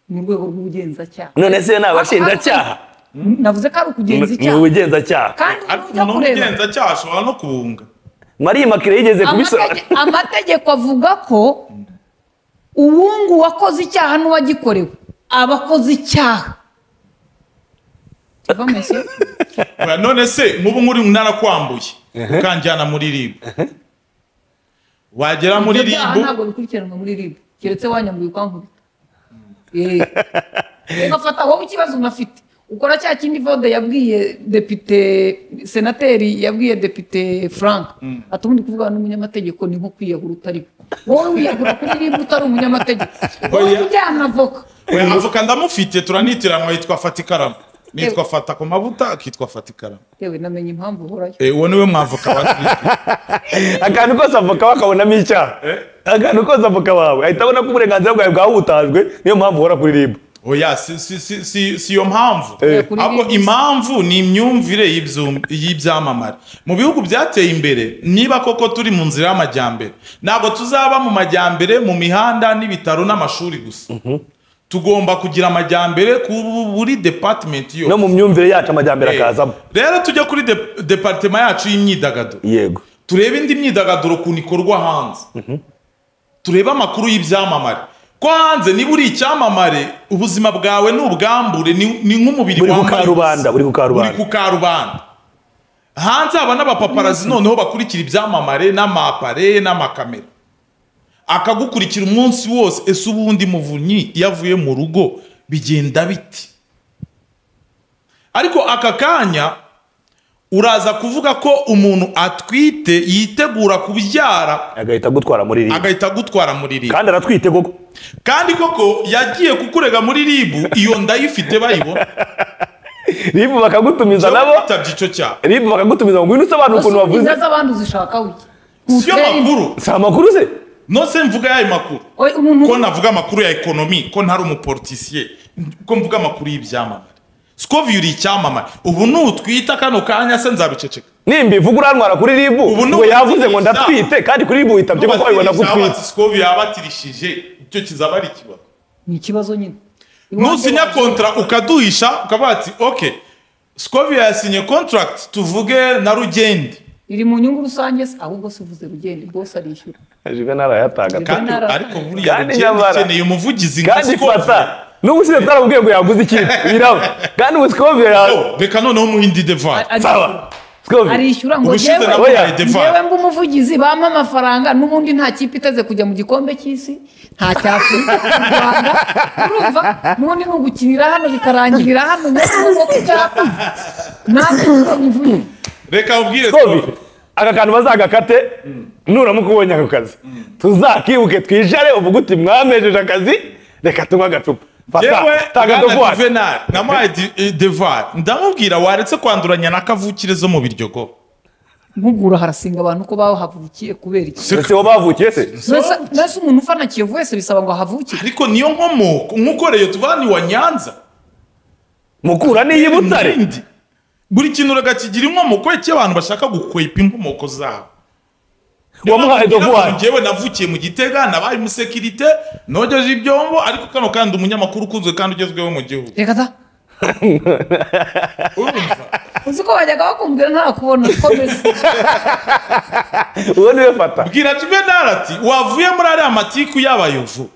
ni urwego rw'ubugenzacyaha none se ni abashinjacyaha navuze ko ari ukugenza Mu- mu icyaha bugenzacyaha kandi ariko ujya umuntu kureba w'umugenzacyaha ashobora no kubunga mariya makire yigeze kubisobanura Amatege- amategeko avuga ko uwungu wakoze icyaha n'uwagikorewe aba akoze icyaha Uva, Messi. Oya, none se nk'ubu nk'uri narakwambuye ukanjyana muri ribu wagera muri Ibyo byaha ribu ntabwo bikurikiranwa muri ribu keretse wanyambuye ukankubita Eh, ugafata wowe ikibazo unafite ukora cya kindi vode yabwiye depite senateri yabwiye depite frank ati ubundi kuvugana n'umunyamategeko ni nko kwiyahura utari we." wowe wiyahura kuri ribu utari umunyamategeko wowe Oya. ujyana avoka oya avoka ndamufite turanitiranywa yitwa fata ikaramu nitwa fata ku mavuta akitwa fata ikaramu yewe namenye impamvu uhorayo Eh, uwo niwe mwavoka wa turi akantu kose avoka wawe akabonamo icyaha akantu kose avoka wawe ahita abona ko uburenganzira bwawe bwahutajwe niyo mpamvu uhora kuri ribu oya si si si si si iyo mpamvu Eh. Kuri ahubwo ribu. impamvu ni imyumvire y'ibyum- y'ibyamamare mu bihugu byateye imbere niba koko turi mu nzira y'amajyambere ntabwo tuzaba mu majyambere mu mihanda n'ibitaro n'amashuri gusa tugomba kugira amajyambere ku buri department no yose mu myumvire yacu amajyambere Eh, akazamo rero tujya kuri de- department yacu y'imyidagaduro yego turebe indi myidagaduro ukuntu ikorwa hanze turebe amakuru y'ibyamamare ko hanze niba uri icyamamare ubuzima bwawe ni ubwambure ni ni nk'umubiri buri ku wambaye karubanda ubusa. buri ku buri karubanda ku karubanda hanze haba n'abapaparazi noneho bakurikira ibyamamare n'amapare n'amakamera akagukurikira umunsi wose ese ubundi muvunyi iyo avuye mu rugo bigenda biti ariko aka kanya uraza kuvuga ko umuntu atwite yitegura kubyara agahita agutwara muri ribu agahita agutwara muri ribu kandi aratwite koko kandi koko yagiye kukurega muri ribu iyo ndayifite bayibona ribu bakagutumiza nabo nabo bitabye icyo cyaha ribu bakagutumiza ngo ngwino usobanure ukuntu wavuze inda z'abandi uzishaka wiki si yo makuru si amakuru se nose mvuga yayo makuru Oya, umuntu ko navuga amakuru ya ekonomi ko ntari umuporotisiye ko mvuga amakuru y'ibyamamare sikovi uri icyamamare ubu nutwita kano kanya se nzabiceceka nimba ivuga urantwara kuri ribu Ubu ni ngo yavuze ngo ubuziza. ndatwite kandi kuri ribu witabye kuko wabibona ko utwite sikovi yabatirishije icyo kizaba ari ikibazo ni ikibazo nyine nusinya kontara ukaduhisha ukavuga ati oke sikovi yasinye kontaragiti tuvuge na rugendi iri mu nyungu rusange se ahubwo se uvuze rugende rwose arishyura jive ntarayatanga kandi Nara- ariko buriya Kandi rugendi nyamara- ikeneye umuvugizi nka kandi fata sikovi n'ubushize tutarabubwiye ngo yaguze ikintu biraba kandi ubu sikovire yawe Oh, reka noneho umuhindi devari Ari- sawa sikovire arishyura ngo ubushize yewe oya, namuhaye devari yewe mba umuvugizi bampa amafaranga n'ubundi nta kipe iteze kujya mu gikombe cy'isi nta cyafurika mu rwanda urumva n'ubundi ni ugukinira hano bikarangirira hano nyabugogo ku cyapa ntabwo bivuye reka ubwire sikovire sikovi aka kantu bazagakate nuramuka ubonye ako kazi tuzakibuke twicare uvuge uti mwamejeje akazi reka tunywe agacupa yewe fata tanga bwana dovuwari juvenal namuhaye di- eh, devari ndamubwira waretse kwanduranya na kavukire zo mu biryogo mpugura harasinga abantu ko bahavukiye kubera iki ndetse uwo bavukiye se Mbese- mbese umuntu ufana kiyovu wese bisaba ngo ahavukire ariko niyo nkomoko nk'uko reyo tubani wa nyanza mukura n'iyi butare Irindi. buri kintu uragakigira inkomoko iki abantu bashaka gukwepa inkomoko zabo wamuhaye dovuwari ngewe navukiye mu gitega nabaye umusekirite nogeje ibyombo ariko kano kandi umunyamakuru ukunzwe kandi ugezweho mu gihugu reka ta urumva uzi ko bajyaga bakumbwira ntakubona komeza uwo niwe fata bwira juvenal ati wavuye muri ariya matiku y'abayovu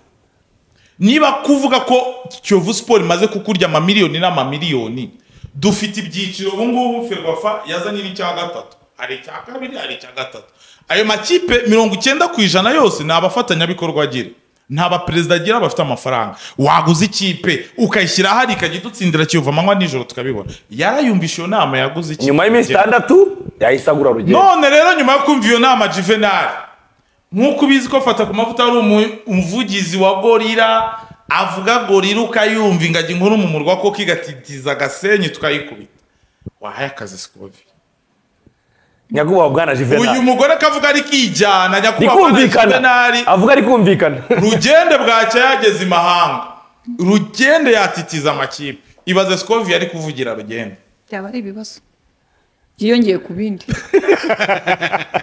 niba kuvuga ko kiyovu siporo imaze kukurya amamiliyoni n'amamiliyoni dufite ibyiciro ubu ngubu ferwafa yazanye n'icya gatatu hari icya kabiri hari icya gatatu ayo makipe mirongo icyenda ku ijana yose ni abafatanyabikorwa agira nta baperezida agira bafite amafaranga waguze ikipe ukayishyira ahari ikajya idutsindira kiva amanywa nijoro tukabibona yarayumvisha iyo nama yaguze ikipe nyuma y'iminsi itandatu yahise agura rugero none rero nyuma yo kumva iyo nama juvenal nk'uko ubizi ko fata ku mavuta ari umu- umuvugizi wa gorira avuga gorira ukayumva ingagi nkuru mu murwa ko kigatitiza agasenyi tukayikubita wahaye akazi sikobi nyakubahwa bwana uyu juvenal mugore akavuga ari kijyana nyakubahwa bwana rikumvikana juvenali avuga rikumvikana rugende bwacya yageze i mahanga rugende yatitiza amakipe ibaze sikovi yari kuvugira rugende byaba ari ibibazo byiyongeye ku bindi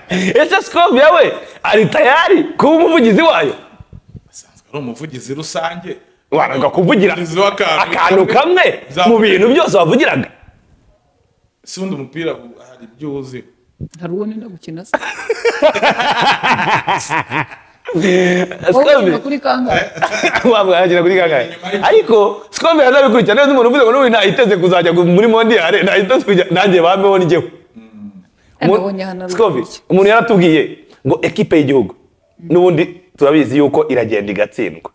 ese sikovu yawe ari tayari kuba umuvugizi wayo asanzwe ari umuvugizi rusange waranga kuvugira umuvugizi w'akantu akantu kamwe mu bintu byose wavugiraga si undi umupira ubu hari ibyo uzi hari uwo nenda gukina se wowe ukina sikovu kuri kangahe wagira kuri kangahe ariko sikovu yarabikurikirana neza umuntu uvuze ngo n'ubu ntayiteze kuzajya muri mondiyare ntayiteze kujya nanjye bameho njyewe Mu- nabonye hano Sikovi, umuntu yaratubwiye ngo ekipe y'igihugu n'ubundi turabizi yuko iragenda igatsindwa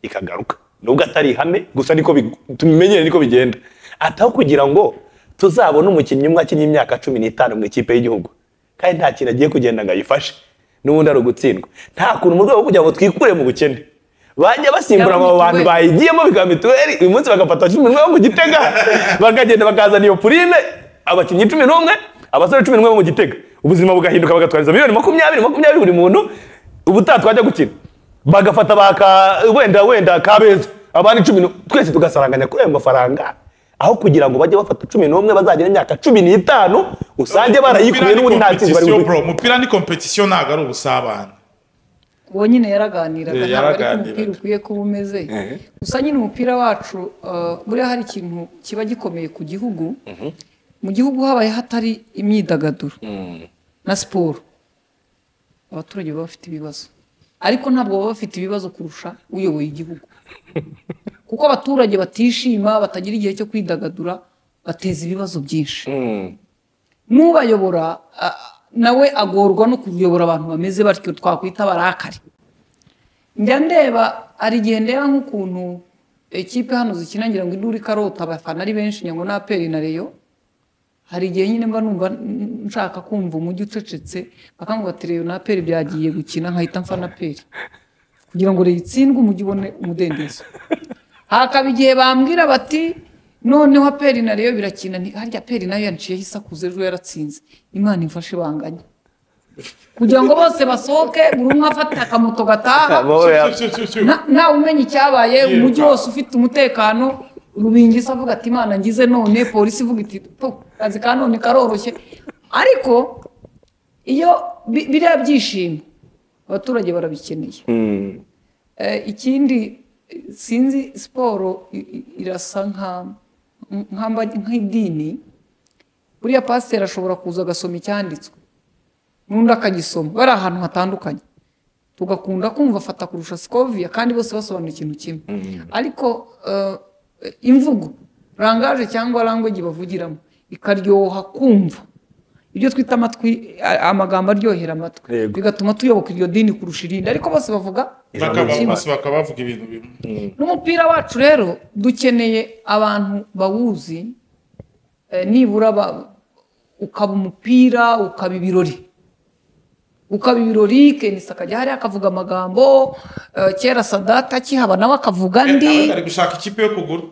ikagaruka nubwo atari ihame gusa niko bi- tumenyere niko bigenda ataho kugira ngo tuzabone umukinnyi umwe akinnye imyaka cumi n'itanu mu ikipe y'igihugu kandi nta kintu agiye kugenda ngo ayifashe n'ubundi ari ugutsindwa nta kuntu mu rwego rwo kugira ngo twikure mu bukene bajya basimbura Yaba abo bantu mituweli. bayigiyemo bikaba mituweli uyu munsi bagafata cumi n'umwe bo mu gitega bakagenda bakazana iyo purine abakinnyi cumi n'umwe abasore cumi n'umwe bo mu gitega ubuzima bugahinduka bagatwariza miliyoni makumyabiri makumyabiri buri muntu ubutaha twajya gukina bagafata ba ka wenda wenda kabeza abandi cumi n'u- twese tugasaranganya kuri ayo mafaranga aho kugira ngo bajye bafata cumi n'umwe bazagira imyaka cumi n'itanu usange barayikuye n'ubundi nta ntsinzi bari buzi bro umupira ni kompetisiyo ntabwo ari ubusabane uwo nyine yaraganiraga Eh, ntabwo ariko yaraganiraga. umupira ukwiye kuba umeze gusa nyine umupira wacu eh, buriya hari ikintu kiba gikomeye ku gihugu mu gihugu habaye hatari imyidagaduro na siporo abaturage baba bafite ibibazo ariko ntabwo baba bafite ibibazo kurusha uyoboye igihugu kuko abaturage batishima batagira igihe cyo kwidagadura bateza ibibazo byinshi n'ubayobora a- nawe agorwa no kuyobora abantu bameze batyo twakwita abarakari njya ndeba hari igihe ndeba nk'ukuntu ekipe hano zikina ngira ngo induru ikarota abafana ari benshi ngira ngo nta peri na reyo hari igihe nyine mba numva n- nshaka kumva umujyi ucecetse bakangwa ati reyo na peri byagiye gukina nkahita mfa na peri kugira ngo reyo itsindwe umujyi ubone umudendezo hakaba igihe bambwira bati noneho peri na reyo birakina nti harya peri nayo yanciyeho isakuza ejo yaratsinze imana imfashe banganya kugira ngo bose basohoke buri umwe afate akamoto gataha Amahoro yawe. Siu, siu, siu, siu. nta- ntawe umenya icyabaye Yiruka. umujyi wose ufite umutekano rubingisi avuga ati imana ngize none polisi ivuga iti "Po, akazi ka none karoroshye ariko iyo bi- biriya byishimo abaturage barabikeneye Eh, ikindi eh, sinzi siporo i- i- irasa nka- nk'amba- nk'idini buriya pasiteri ashobora kuza agasoma icyanditswe n'undi akagisoma bari ahantu hatandukanye tugakunda kumva afata kurusha sikoviya kandi bose basobanura ikintu kimwe ariko eh, imvugo rangaje cyangwa language bavugiramo ikaryoha kumva ibyo twita amatwi a- amagambo aryohera amatwi Yego. bigatuma tuyoboka iryo dini kurusha irindi ariko bose bavuga Ijambo bakaba ry'Imana. bose bakaba bavuga ibintu bimwe n'umupira wacu rero dukeneye abantu bawuzi eh, nibura ba- ukaba umupira ukaba ibirori ukaba ibirori kenisi akajya hariya akavuga amagambo eh, kera sadata akihaba nawe akavuga Abandi andi bari gushaka ikipe yo kugura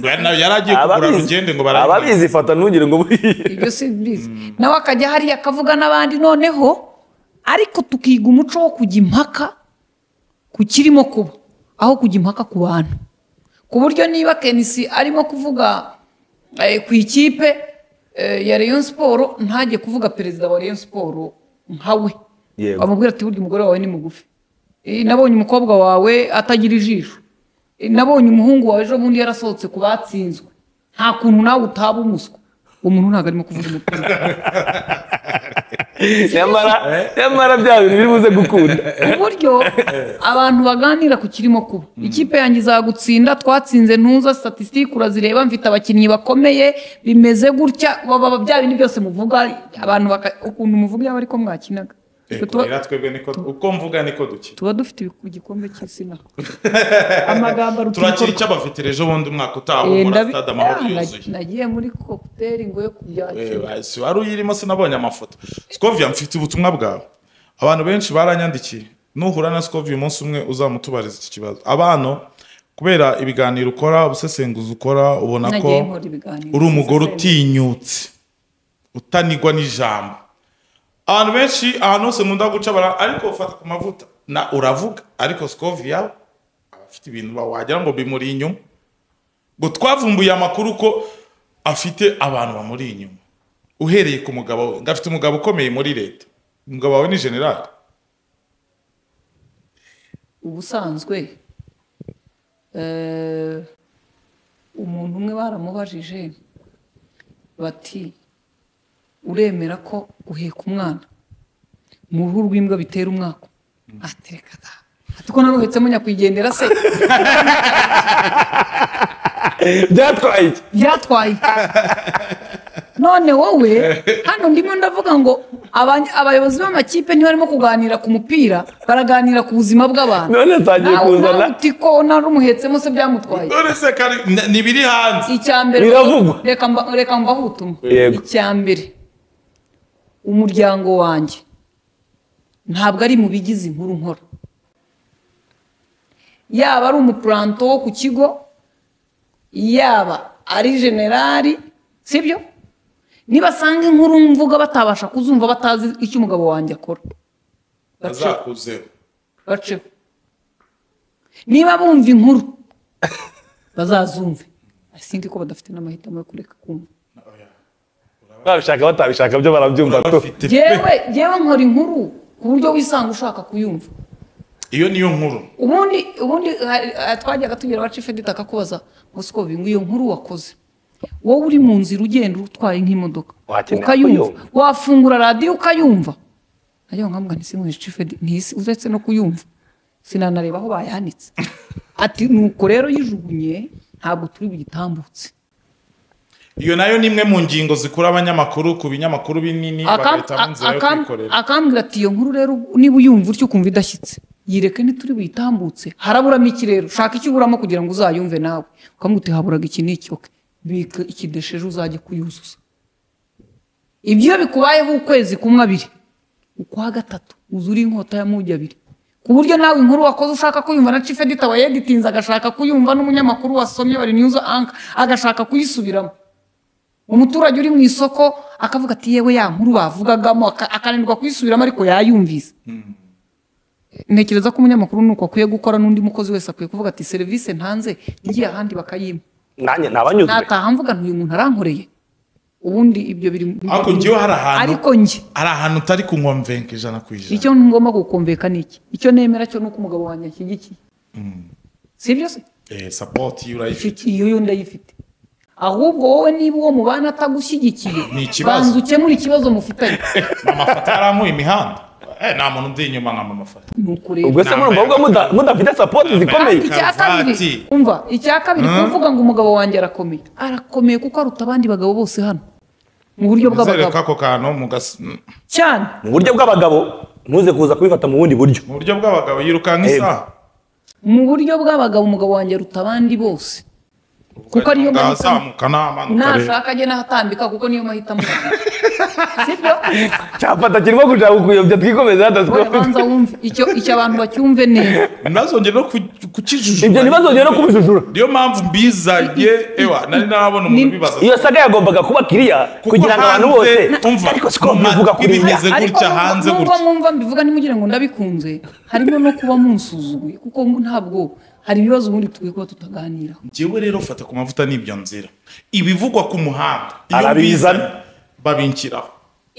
Yari- nawe yari agiye kugura rugende ngo barabibone. ababizi ifata ntugire ngo buriye ibyo si mbizi nawe akajya hariya akavuga n'abandi noneho ariko tukiga umuco wo kujya impaka ku kirimo kuba aho kujya impaka ku bantu ku buryo niba kenisi arimo kuvuga eh, ku ikipe eh, ya Rayon siporo ntajye kuvuga perezida wa Rayon siporo nkawe Yego. bamubwira ati burya umugore wawe ni mugufi Eh, nabonye umukobwa wawe atagira ijisho Eh, nabonye umuhungu wawe ejo bundi yarasohotse ku batsinzwe nta kuntu nawe utaba umuswa uwo muntu ntabwo arimo kuvuga umupira nyamara nyamara bya bintu biri buze gukunda uburyo abantu baganira ku kirimo kuba ikipe yanjye izagutsinda twatsinze ntuza statisitike urazireba mfite abakinnyi bakomeye bimeze gutya baba baba bya bindi byose muvuga abantu baka- ukuntu muvuga yaba ariko mwakinaga Eh, Tuba- rero twebwe niko uko mvuga niko dukina tuba dufite ibi- igikombe cy'izina amagambo aruta turakira ibikorwa. icyo bafite ejo bundi umwaka utaha Eh, muri ndabi- stade amahoro Ah, yuzuye nagiye muri kokuteri ngo yo kubyakira Eh, si wari uyirimo sinabonye amafoto skovia mfite ubutumwa bwawe abantu benshi baranyandikiye nuhura na skovia umunsi umwe uzamutubariza iki kibazo abana kubera ibiganiro ukora ubusesenguzi ukora ubona ko nagiye nkora ibiganiro uri umugore utinyutse utanigwa n'ijambo abantu benshi ahantu hose nkunda guca bara ariko ufata ku mavuta na uravuga ariko skovia abafite ibintu ba- wagira ngo bimuri inyuma ngo twavumbuye amakuru ko afite abantu bamuri inyuma uhereye ku mugabo we ngo afite umugabo ukomeye muri leta umugabo wawe ni generali ubusanzwe eh, umuntu umwe baramubajije bati uremera ko uheka umwana mu ruhu rw'imbwa bitera umwaka atereka da ati ko naruhetsemo nyakwigendera se byatwaye iki byatwaye none wowe hano ndimo ndavuga ngo abany- abayobozi b'amakipe ntibarimo kuganira ku mupira baraganira ku buzima bw'abantu none atangiye nawe kuzana nawe uti ko narumuhetsemo se byamutwaye none se kari n- ni ibiri hanze icya mbere Biravugwa. reka mba- reka mbahe ubutumwa Yego. icya mbere umuryango wanjye ntabwo ari mu bigize inkuru nkora yaba ari umupuranto wo ku kigo yaba ari generali sibyo nibasanga inkuru mvuga batabasha kuzumva batazi icyo umugabo wanjye akora baceho azakuzeho baceho niba bumva inkuru bazazumve sindi ko badafite n'amahitamo yo kureka kumva babishaka batabishaka byo barabyumva tu bafite yewe yewe nkora inkuru ku buryo wisanga ushaka kuyumva iyo niyo nkuru ubundi ubundi hari- hari- twajyaga tugira abacife duta akakubaza ngo siko ngo iyo nkuru wakoze wowe uri mu nzira ugenda utwaye nk'imodoka Wakenera ukayumva kuyumva. wafungura radiyo ukayumva nayo nkambwa ntisinkwesha cife ntisi uretse no kuyumva sinanareba aho bayanitse ati nuko rero yijugunye ntabwo turi bugitambutse iyo nayo ni imwe mu ngingo zikura abanyamakuru ku binyamakuru binini Akam- bagahitamo inzira yo akam- kwikorera akambwira ati iyo nkuru rero niba uyumva utyo ukumva idashyitse yireke ntituri buyitambutse haraburamo iki rero shaka icyo uburamo kugira ngo uzayumve nawe ukamubwira uti haburaga iki ni iki oke bika ikidesheje uzajye kuyuzuza ibyo bikubayeho ukwezi kumwe abiri ukwa gatatu uzura inkota ya mugi abiri ku buryo nawe inkuru wakoze ushaka kuyumva na cife dita wayegitinze agashaka kuyumva n'umunyamakuru wasomye bari news anka agashaka kuyisubiramo umuturage uri mu isoko akavuga ati yewe ya nkuru bavugagamo aka- akananirwa kuyisubiramo ariko yayumvise ntekereza ko umunyamakuru nuko akwiye gukora n'undi mukozi wese akwiye kuvuga ati serivisi ntanze ngiye ahandi bakayimpa nanjye ntabanyuzwe nataha mvuga ntuyu muntu arankoreye ubundi ibyo biri mu- ariko njyewe hari ahantu ariko njye hari ahantu utari kunywa mvenka ijana ku ijana icyo ngomba gukomveka ni iki icyo nemera cyo ni uko umugabo wanjye ashyigikiye si ibyo se eh, support iyo urayifite Ifite- iyo yo ndayifite ahubwo wowe niba uwo mubana atagushyigikiye Ni ikibazo. banza ukemure ikibazo mufitanye amafoto yarampuye imihanda Eh, nta muntu ndi inyuma nka amafoto ni ukureba ubwo se murumva avuga muda- mudafite sapoti zikomeye icya kabiri Karuvati. umva icya kabiri kuvuga ngo umugabo wanjye arakomeye arakomeye kuko aruta abandi bagabo bose hano mu buryo Nizere ko bw'abagabo ako kantu mu gas- cyane mu buryo bw'abagabo ntuze kuza kubifata mu bundi buryo mu buryo bw'abagabo yirukanka Eh, isaha mu buryo bw'abagabo umugabo wanjye aruta abandi bose kuko ariyo Ubwo mahitamo. azamuka n'amanuka rero. nashaka ajye n'ahatambika kuko niyo mahitamo sibyo cyafata kirimo gushaka kukuyobya twikomeze Oya, banza hadasikomeze wumve icyo icyo abantu bacyumve neza ntazongere no ku- kukijujuba ibyo ntibazongere no kubijujura niyo mpamvu mbizanye ewa nari narabona umuntu Ni- ubibaza iyo saga yagombaga kuba kiriya Kuko kugira ngo abantu hanze- bose umva, ariko siko mu bivuga matwi kuri bimeze ibi. ariko gutya hanze nubwo gutya. mwumva mbivuga ntimugire ngo ndabikunze harimo no kuba munsuzuguye kuko ntabwo hari ibibazo ubundi tukwiye kuba tutaganiraho njyewe rero fata ku mavuta n'ibyo nzira ibivugwa ku muhanda iyo Arabizana. mbizanye, babinkiraho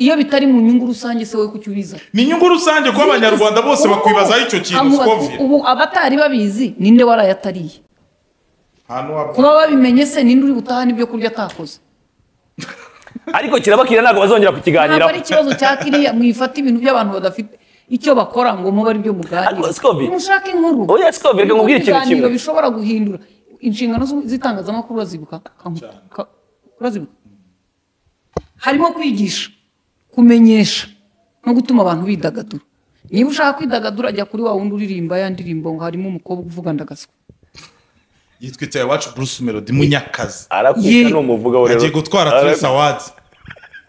iyo bitari mu nyungu rusange se wowe kuki ubiza ni inyungu rusange kuba abanyarwanda bose Ubu- bakwibazaho icyo kintu amubaza- skovia ubu abatari babizi ninde warayatariye ahantu waba kuba babimenye se ninde uri butahane ibyo kurya atakoze ariko kirabakira ntabwo bazongera kukiganiraho ntabwo ari ikibazo cya kiriya mwifata ibintu by'abantu badafite icyo bakora ngo mube ari byo muganira Ariko Scoby- mushake inkuru Oya, Scoby, reka nkubwire ikintu Ibiganiro kimwe. bishobora guhindura inshingano z'u- z'itangazamakuru urazibuka Kanku- ka- urazibuka harimo kwigisha kumenyesha no gutuma abantu bidagadura niba ushaka kwidagadura ajya kuri wa wundi uririmba ya ndirimbo ngo harimo umukobwa uvuga ndagaswa yitwa itaye iwacu bruce melody munyakazi arakwica Ye- ni umuvugaho rero agiye gutwara Ara- tres awards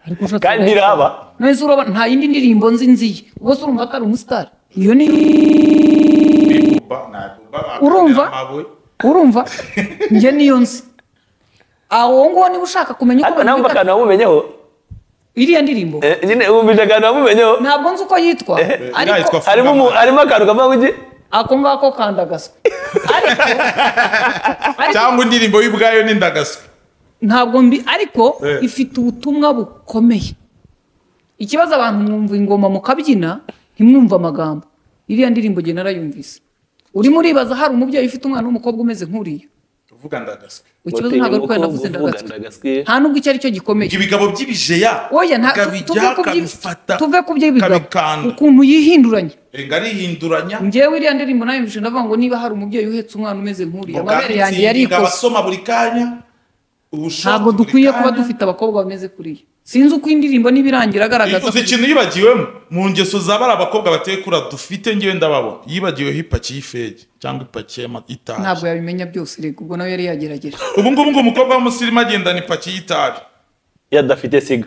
Ariko ushatse- kandi ntiraba nahise urabona nta yindi ndirimbo nzi nziye ubwo se urumva atari umusitari iyo ni Urumva? urumva njye niyo nzi awo nguwo niba ushaka kumenya uko ariko nawe umva bamwita akantu wamumenyeho iriya ndirimbo Eh, nyine wumvise akantu wamumenyeho ntabwo nzi uko yitwa ariko yitwa- harimo umu- harimo akantu kava kuki ako ngako kandagaswe ariko ariko cyangwa indirimbo y'ubwayo n'indagaswe ntabwo mbi ariko Eh. ifite ubutumwa bukomeye ikibazo abantu mwumva ingoma mukabyina ntimwumve amagambo iriya ndirimbo njye narayumvise urimo uribaza hari umubyeyi ufite umwana w'umukobwa umeze nk'uriya uvuga ndagaswe ikibazo ntabwo ari uko yenda kuzenga agatsiko nta n'ubwo icyo ari cyo gikomeye ibyo bigabo by'ibijeya oya nta tu- tuve kabijya ku byi- kabifata tuve ku by'ibigabo kabikanda ukuntu yihinduranye Erega arihinduranya ngewe iriya ndirimbo nayo mbishe ndavuga ngo niba hari umubyeyi uhetse umwana umeze nk'uriya Muganga amabere yanjye atsinda yarikose abasoma buri kanya ubushake ntabwo buri dukwiye kanya. kuba dufite abakobwa bameze kuriya sinzi uko indirimbo n'ibirangira agaragaza uzi ikintu yibagiwemo mu ngeso za bari abakobwa bateye kura dufite ngewe ndababona yibagiweho ipaki y'ifege cyangwa ipaki y'ama- y'itabi ntabwo yabimenya byose rega ubwo nawe yari yagerageje ubu ngubu ngo umukobwa w'umusirimu agendana ipaki y'itabi yadafite siga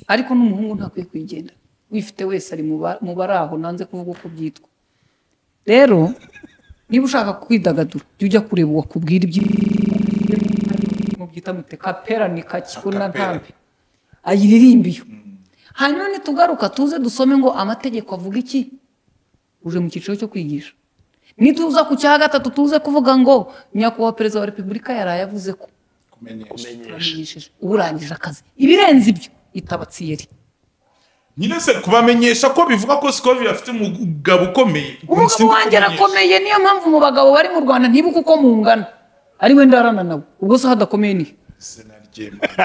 ariko n'umuhungu ntakwiye kuyigenda wifite wese ari mu ba- mu bari aho nanze kuvuga uko byitwa rero niba ushaka kwidagadura jya ujya kureba uwakubwira iby'indirimbo byita mute kaperanika kikuna ntambi ayiririmba iyo hanyuma nitugaruka tuze dusome ngo amategeko avuga iki uje mu cyiciro cyo kwigisha nituza ku cya gatatu tuze kuvuga ngo nyakubahwa perezida wa repubulika yaraye avuze ko kumenyesha turamenyesheje uba urangije akazi ibirenze ibyo itabatsiyeri nyine se kubamenyesha ko bivuga ko sikovi afite umugabo ukomeye umugabo wanjye arakomeye niyo mpamvu mu bagabo bari mu rwanda ntibuka uko mungana ari we ndarana nawe ubwo se hadakomeye ni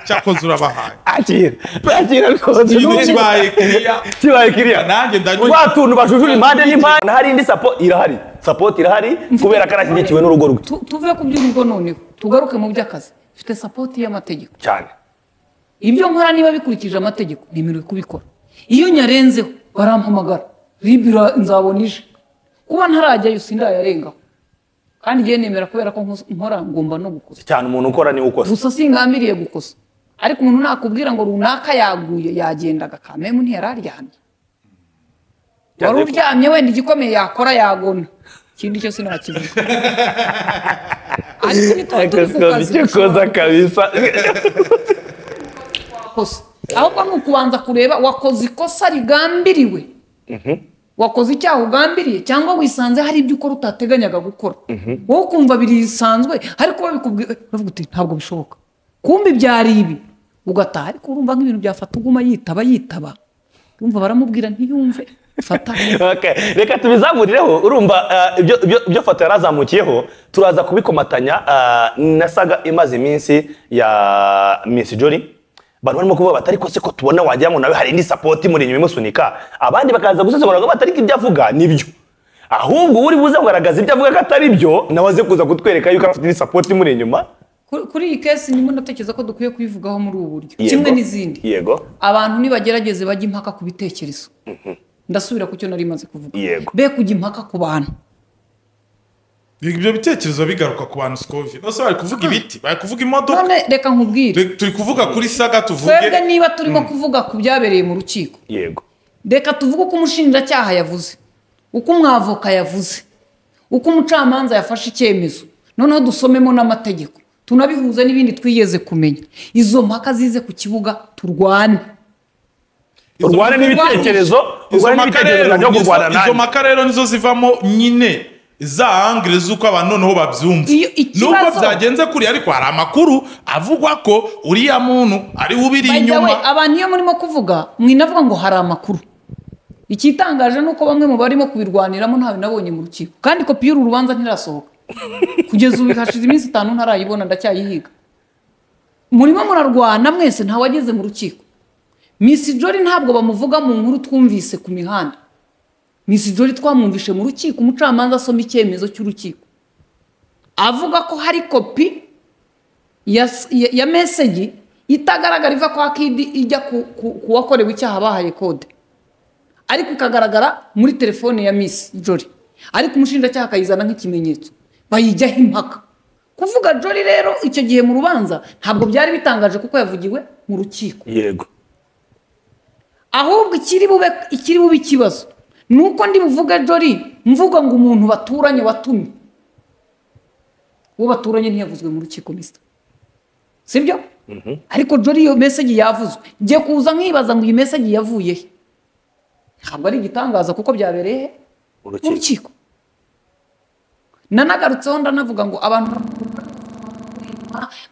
cyakoze urabahaye akira akira rwose iyo kibaye kiriya kibaye kiriya nanjye ndanyuye twa tuntu bajujura impande n'impande hari indi sapo irahari sapoti irahari kubera ko arashyigikiwe n'urugo rwe Tu- tuve ku by'urugo noneho tugaruke mu by'akazi mfite sapoti y'amategeko cyane ibyo nkora niba bikurikije amategeko nemerewe kubikora iyo nyarenzeho barampamagara ribira nzabona ije kuba ntarajyayo sindayarengaho kandi ngiye nemera kubera ko nkos- nkora ngomba no gukosa cyane umuntu ukora niwe ukosa gusa singambiriye gukosa ariko umuntu nakubwira ngo runaka yaguye yagendaga kamemu ntiyari aryamye wari Yagiye ku- uryamye wenda igikomeye yakora yagona ikindi cyo sinakivuga ariko ni tuba turi ku kazi icyo koza kabisa wakoze ahubwo ni ukubanza kureba wakoze ikosa rigambiriwe wakoze icyaha ugambiriye cyangwa wisanze hari ibyo ukora utateganyaga gukora wowe ukumva birisanzwe ariko babikubwiye uravuga uti ntabwo bishoboka kumbe byari ibi ugataha ariko urumva nk'ibintu byafata uguma yitaba yitaba urumva baramubwira ntiyumve fata Okay, reka tubizamurireho urumva ah, ibyo- ibyo- ibyo foto yari azamukiyeho turaza kubikomatanya ah, nasaga imaze iminsi ya Miss Jolly abantu barimo kuvuga bati ariko se ko tubona wagira ngo nawe hari indi sapoti muri inyuma imusunika abandi bakaza gusesengura ngo bati ariko ibyo avuga nibyo ahubwo uri buze kugaragaza ibyo avuga ko atari byo nawe aze kuza kutwereka yuko afite indi sapoti imuri inyuma Kuri- kuri iyi kesi ndimo ndatekereza ko dukwiye kuyivugaho muri ubu buryo Yego. kimwe n'izindi yego abantu nibagerageze bajya impaka ku bitekerezo ndasubira ku cyo nari maze kuvuga Yego. be kujya impaka ku bantu ibyo bitekerezo bigaruka ku bantu sikovi bose bari kuvuga ibiti bari kuvuga imodoka none reka nkubwire Turi- turi kuvuga kuri saga tuvuge twebwe niba turimo kuvuga ku byabereye mu rukiko yego reka tuvuge uko umushinjacyaha yavuze uko umwavoka yavuze uko umucamanza yafashe icyemezo noneho dusomemo n'amategeko tunabihuze n'ibindi twigeze kumenya izo mpaka zize ku kibuga turwane Izo- urwane n'ibitekerezo izo urwane mpaka n'ibitekerezo rero nabyo kurwana nizo- izo nanjye mpaka rero nizo zivamo nyine za angire z'uko abantu noneho babyumva Iyo ikibazo- nubwo byagenze kuri ariko hari amakuru avugwa ko uriya muntu ari we ubiri By the way, inyuma abantu iyo murimo kuvuga mwinavuga ngo hari amakuru ikitangaje ni uko bamwe mu barimo kubirwaniramo ntawe nabonye mu rukiko kandi kopi y'uru rubanza ntirasohoka kugeza ubu hashize iminsi itanu ntarayibona ndacyayihiga murimo murarwana mwese ntawe wageze mu rukiko misi jori ntabwo bamuvuga mu nkuru twumvise ku mihanda misi jori twamwumvishe mu rukiko umucamanza asoma icyemezo cy'urukiko avuga ko hari kopi ya, ya, ya meseji itagaragara iva kwa kidi ijya ku, ku, ku wakorewe icyaha bahaye kode ariko ikagaragara muri telefone ya misi jori ariko umushinjacyaha akayizana nk'ikimenyetso bayijyaho impaka kuvuga jori rero icyo gihe mu rubanza ntabwo byari bitangaje kuko yavugiwe mu rukiko yego ahubwo ikiri bube ikiri bube ikibazo ni uko ndi buvuge jori mvuga ngo umuntu baturanye watumye uwo baturanye ntiyavuzwe mu rukiko misita sibyo ariko jori iyo meseji yavuzwe ngiye kuza nkibaza ngo iyi meseji yavuye he ntabwo ari igitangaza kuko byabereye he mu urukiko rukiko nanagarutseho ndanavuga ngo abantu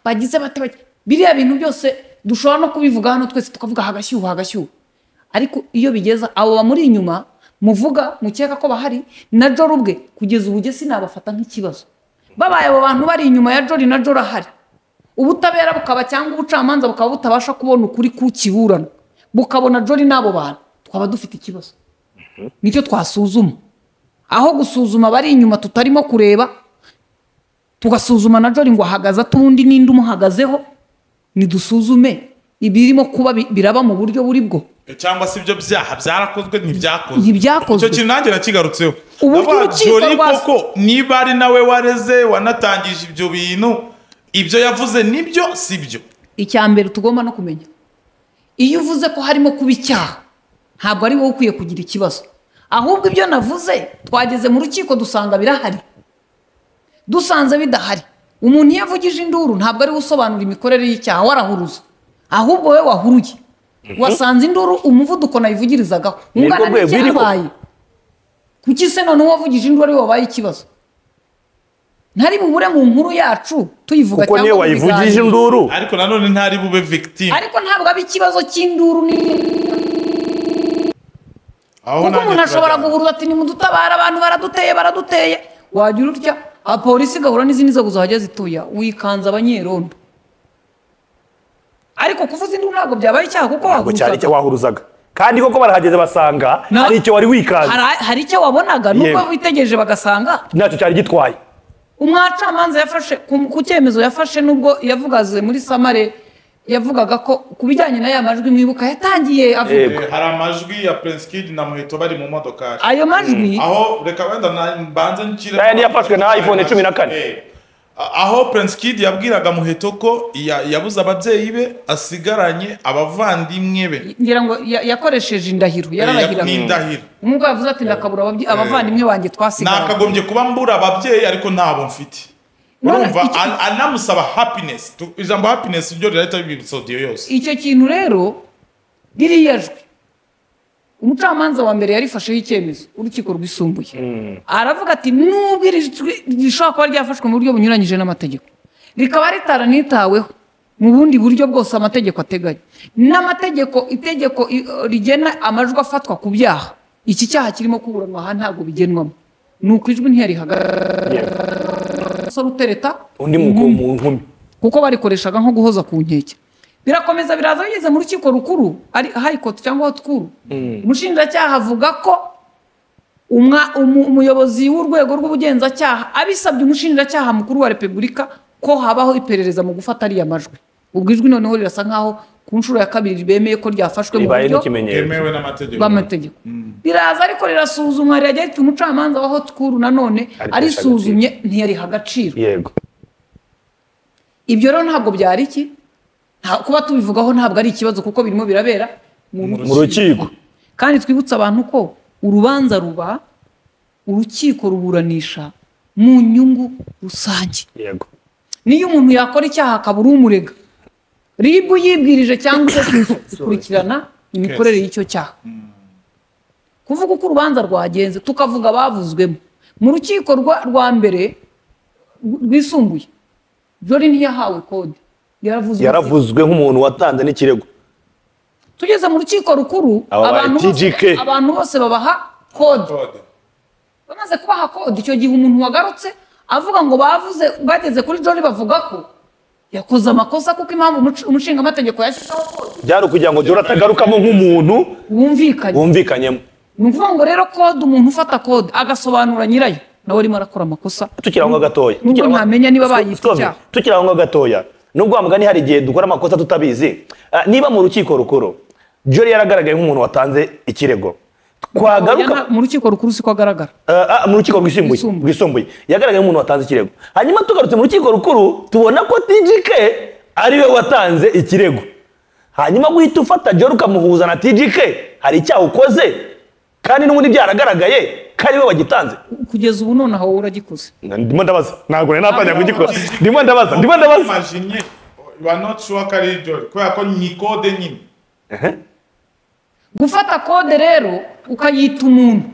bagize bate bate- biriya bintu byose dushobora no kubivuga hano twese tukavuga hagashyuha hagashyuha ariko iyo bigeza abo bamuri inyuma muvuga mukeka ko bahari na joro ubwe kugeza ubu njye sinabafata nk'ikibazo babaye abo bantu bari inyuma ya jori na joro ahari ubutabera bukaba cyangwa ubucamanza bukaba butabasha kubona ukuri kukiburana bukabona jori n'abo bantu twaba dufite ikibazo nicyo twasuzuma aho gusuzuma abari inyuma tutarimo kureba tugasuzuma na jori ngo ahagaze ate ubundi n'indi umuhagazeho nidusuzume ibirimo kuba bi- biraba mu buryo buri bwo cyangwa se ibyo byaha byarakozwe ntibyakozwe Ntibyakozwe. icyo kintu nanjye nakigarutseho Uburyo Ndavuga, urukiko Jolie rwa- koko niba ari nawe wareze wanatangije ibyo bintu ibyo yavuze nibyo si byo icya mbere tugomba no kumenya iyo uvuze ko harimo kuba icyaha ntabwo ari wowe ukwiye kugira ikibazo ahubwo ibyo navuze twageze mu rukiko dusanga birahari dusanze bidahari umuntu iyo avugije induru ntabwo ari we usobanura imikorere y'icyaha warahuruza ahubwo we wahuruye wasanze induru umuvuduko nayivugirizaga Ni rwo ungana rwego iriho. n'icyabaye kuki se none uwavugije induru ari we wabaye ikibazo ntari bubure mu nkuru yacu tuyivuga kuko niyo mu wayivugije biganiro. induru ariko nanone ntari bube victime ariko ntabwo aba ikibazo cy'induru ni aho kuko nanjye umuntu ashobora turajyana. guhuruza ati nimudutabare abantu baraduteye baraduteye wagira utya abapolisi igahura n'izindi nzego zahajya zituya wikanze abanyerondo ariko kuvuza induru ntabwo byabaye icyaha kuko ntabwo cyari icyo wahuruzaga wahuruzaga kandi koko barahageze basanga Na- ari icyo wari wikanze Hari- hari icyo wabonaga nubwo Yego. witegereje bagasanga ntacyo cyari gitwaye umwacamanza yafashe ku ku cyemezo yafashe nubwo yavugaze muri samare yavugaga ko ku bijyanye na ya majwi mwibuka yatangiye avuga Yego. Eh, hari amajwi ya prince kid na muheto bari mu modokari ayo majwi aho reka wenda na- mbanze nshyire Yayandi yafashwe na iPhone cumi na kane. Eh, a- aho prince kid yabwiraga muheto ko ya- yabuze ababyeyi be asigaranye abavandimwe be ngira ngo ya- yakoresheje indahiro yararahira n'indahiro nk'uko yavuze ati ndakabura ababye- abavandimwe banjye twasigaye nakagombye kuba mbura ababyeyi ariko ntabo mfite None urumva iki- an- anamusaba happiness Tu- ijambo happiness ryo rirahita bibibutsa audio yose icyo kintu rero ririya jwi umucamanza wa mbere yarifasheho icyemezo urukiko rwisumbuye aravuga ati nubwo iri jwi rishobora kuba ryafashwe mu buryo bunyuranyije n'amategeko rikaba ritaranitaweho mu bundi buryo bwose amategeko ateganya n'amategeko itegeko i- rigena amajwi afatwa ku byaha iki cyaha kirimo kuburanwa aha ntabwo bigenwamo ni uko ijwi ntiyarihagarara umusore utereta undi mu mu nkumi kuko barikoreshaga nko guhoza ku nkeke birakomeza biraza bigeze mu rukiko rukuru ari hayikoti cyangwa hotkuru umushinjacyaha avuga ko umwa- umu- umuyobozi w'urwego rw'ubugenzacyaha abisabye umushinjacyaha mukuru wa repubulika ko habaho iperereza mu gufata ariya majwi ubwo ijwi noneho rirasa nkaho ku nshuro ya kabiri bemeye ko ryafashwe mu ribaye buryo n'ikimenyetso bwemewe n'amategeko bw'amategeko riraza ariko rirasuzumwa rirajya rifite umucamanza wa hotkuru nanone Arihesha arisuzumye ntiyariha agaciro yego ibyo rero ntabwo byari iki Nta- kuba tubivugaho ntabwo ari ikibazo kuko birimo birabera mu mu rukiko kandi twibutse abantu ko urubanza ruba urukiko ruburanisha mu nyungu rusange yego niyo umuntu yakora icyaha akabura umurega ribu yibwirije cyangwa se gukurikirana imikorere y'icyo cyaha kuvuga uko urubanza rwagenze tukavuga abavuzwemo mu rukiko rwa- rwa mbere rwisumbuye jori ntiyahawe kode yaravuzwe yaravuzwe nk'umuntu watanze n'ikirego tugeze mu rukiko rukuru Aba baye abantu bose- TGK. abantu bose babaha kode Code. bamaze kubaha kode icyo gihe umuntu wagarutse avuga ngo bavuze bageze kuri jori bavuga ko yakoze amakosa kuko impamvu umuc- umushingamategeko yashyizeho kode byari ukugira ngo jora atagarukamo nk'umuntu wumvikanye wumvikanyemo ni ukuvuga ngo rero kode umuntu ufata kode agasobanura nyirayo nawe arimo arakora amakosa tukiri aho ngaho gatoya Nubwo Tukiri aho- ntamenya niba bayita Stop. icyaha. tukiri aho ngaho gatoya nubwo wa mugani hari igihe dukora amakosa tutabizi Ah, niba mu rukiko rukuru jori yaragaragaye nk'umuntu watanze ikirego twagaruka Yana- mu rukiko rukuru siko agaragara Ah, ah, mu rukiko rwisumbuye Rwisumbuye. rwisumbuye yagaragaye nk'umuntu watanze ikirego hanyuma tugarutse mu rukiko rukuru tubona ko tgk ariwe watanze ikirego hanyuma guhita ufata jori ukamuhuza na tgk hari icyaha ukoze kandi n'ubundi byaragaragaye ko ariwe wagitanze kugeza ubu nonaha wowe uragikoze ndimo ndabaza ntabwo nari natangira kugikora ndimo ndabaza ndimo ndabaza imajinye you are not sure ko ari jori kubera ko ni kode nyine gufata kode rero ukayita umuntu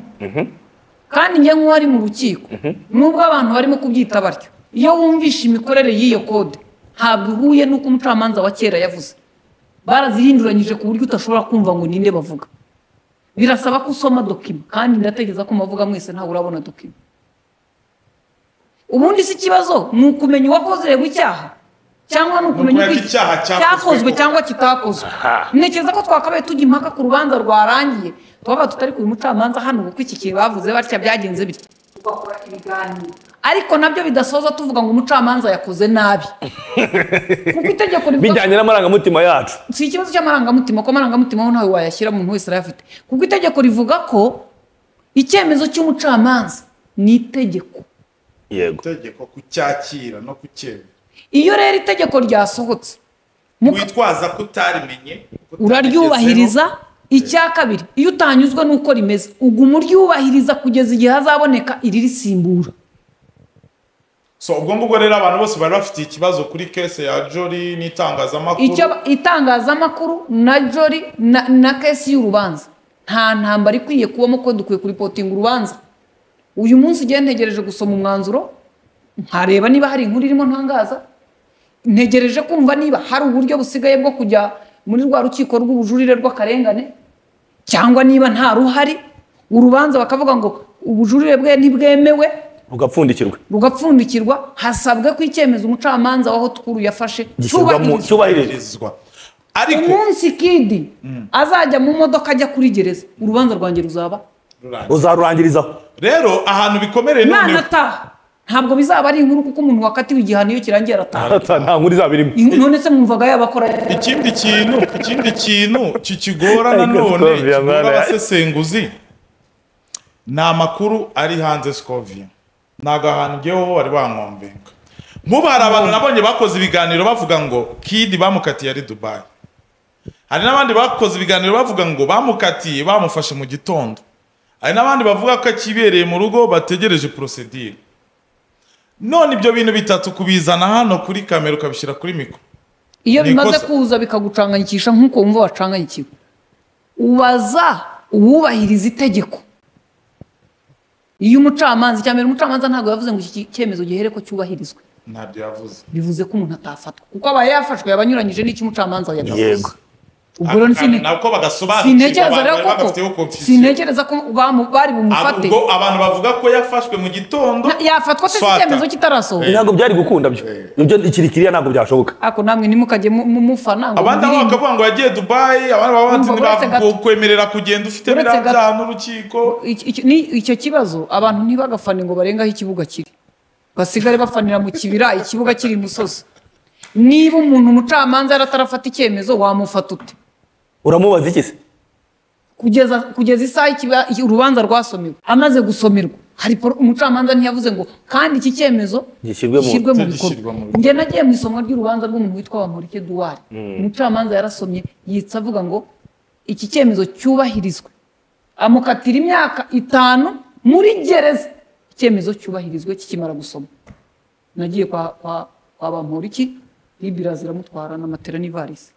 kandi njye nk'uwo ari mu rukiko nubwo abantu barimo kubyita batyo iyo wumvishe imikorere y'iyo kode ntabwo ihuye n'uko umucamanza wa kera yavuze barazihinduranyije ku buryo udashobora kumva ngo ninde bavuga birasaba ko usoma dokima kandi ndatekereza ko mubavuga mwese ntawe urabona dokima ubundi si ikibazo ni ukumenya uwakozerewe icyaha cyangwa ni ukumenya Ni ukumenya uko ko icyaha cyakozwe. cyakozwe cyangwa kitakozwe Aha. ntekereza ko twakabaye tujya impaka ku rubanza rwarangiye twaba tutari ku mucamanza hano kuko iki kintu bavuze batya byagenze bitya tugakora ibiganiro ariko nabyo bidasoza tuvuga ngo umucamanza yakoze nabi kuko itegeko rivuga ko- bijyanye n'amarangamutima yacu si ikibazo cy'amarangamutima ko amarangamutima ho ntawe wayashyira umuntu wese arayafite kuko itegeko rivuga ko icyemezo cy'umucamanza ni itegeko yego itegeko kucyakira no kucyemera iyo rero itegeko ryasohotse mu- witwaza ko utarimenye utarigezeho. uraryubahiriza icya kabiri iyo utanyuzwe n'uko rimeze uguma uryubahiriza kugeza igihe hazaboneka iririsimbura so ubwo ngubwo rero abantu bose bari bafitiye ikibazo kuri kese ya jori n'itangazamakuru icyo ba- itangazamakuru na jori na, na kesi y'urubanza nta ntambara ikwiye kubamo ko dukwiye kuripotinga urubanza uyu munsi ugiye ntegereje gusoma umwanzuro nkareba niba hari inkuru irimo ntangaza ntegereje kumva niba hari uburyo busigaye bwo kujya muri rwa rukiko rw'ubujurire rw'akarengane cyangwa niba nta ruhari urubanza bakavuga ngo ubujurire bwe ntibwemewe ugapfundikirwa rugapfundikirwa hasabwe ko icyemezo umucamanza waho tukuru yafashe gishyirwamo cyubahirizwa cyubahirizwa ariko umunsi kidi azajya mu modoka ajya kuri gereza urubanza rwanjye ruzaba rurangiye. uzarurangirizaho rero ahantu bikomereye none nanataha ntabwo bizaba ari inkuru kuko umuntu wakatiwe igihano iyo kirangiye arataha Ata- nta nkuru izaba irimo Ink- none se mwumvaga yabakora ikindi kintu ikindi kintu kikigora Ariko nanone Scovia, kigora mwana. abasesenguzi ni amakuru ari hanze sikoviya ntabwo ahantu ujyeho wari wankombeka nk'ubu hari abantu nabonye bakoze ibiganiro bavuga ngo kidi bamukatiye ari dubayi hari n'abandi bakoze ibiganiro bavuga ngo bamukatiye bamufashe mu gitondo hari n'abandi bavuga ko akibereye mu rugo bategereje porosedire none ibyo bintu bitatu kubizana hano kuri kamera ukabishyira kuri mikoro iyo Ni bimaze ikosa. kuza bikagucanganyikisha nk'uko wumva wacanganyikiwe ubaza uwubahiriza itegeko iyo umucamanza icya mbere umucamanza ntabwo yavuze ngo iki cyemezo gihere ko cyubahirizwe ntabyo yavuze bivuze ko umuntu atafatwa kuko abaye yafashwe yaba anyuranyije n'icyo umucamanza yavuze yego ubwo rero Aka- nsine- nako bagasobanukirwa sintekereza abantu rero bari bagafiteho koko confusion sintekereza ko bamu- bari bumufate ubwo abantu bavuga ko yafashwe mu gitondo Na- yafatwa se Fata. icyemezo kitarasohoka ntabwo byari gukunda byo ibyo ikirikiriya ntabwo byashoboka ariko namwe ntimukajye mu- mu- mufana ngo abandi abo muririmbe. bakavuga ngo yagiye dubayi abandi baba bati Urumva, uretse ntibavuga gato- kwemerera kugenda ufite uretse biriya gato- byaha n'urukiko Iki- iki- ni- icyo kibazo abantu ntibagafane ngo barenge aho ikibuga kiri basigare bafanira mu kibira ikibuga kiri imusozi niba umuntu umucamanza yaratarafata icyemezo wamufata ute uramubaza iki se kugeza kugeza isaha ikiba- iki- urubanza rwasomerwa amaze gusomerwa hari poro- umucamanza ntiyavuze ngo kandi iki cyemezo Gishyirwe mu- gishyirwe mu gishyirwe bikorwa mu bikorwa. njye nagiye mu isomwa ry'urubanza rw'umuntu witwa Bamporiki Eduard umucamanza yarasomye yitsa avuga ngo iki cyemezo cyubahirizwe amukatira imyaka itanu muri gereza icyemezo cyubahirizwe kikimara gusoma nagiye kwa kwa, kwa Bamporiki Libira ziramutwara n'amatera n'ivarisi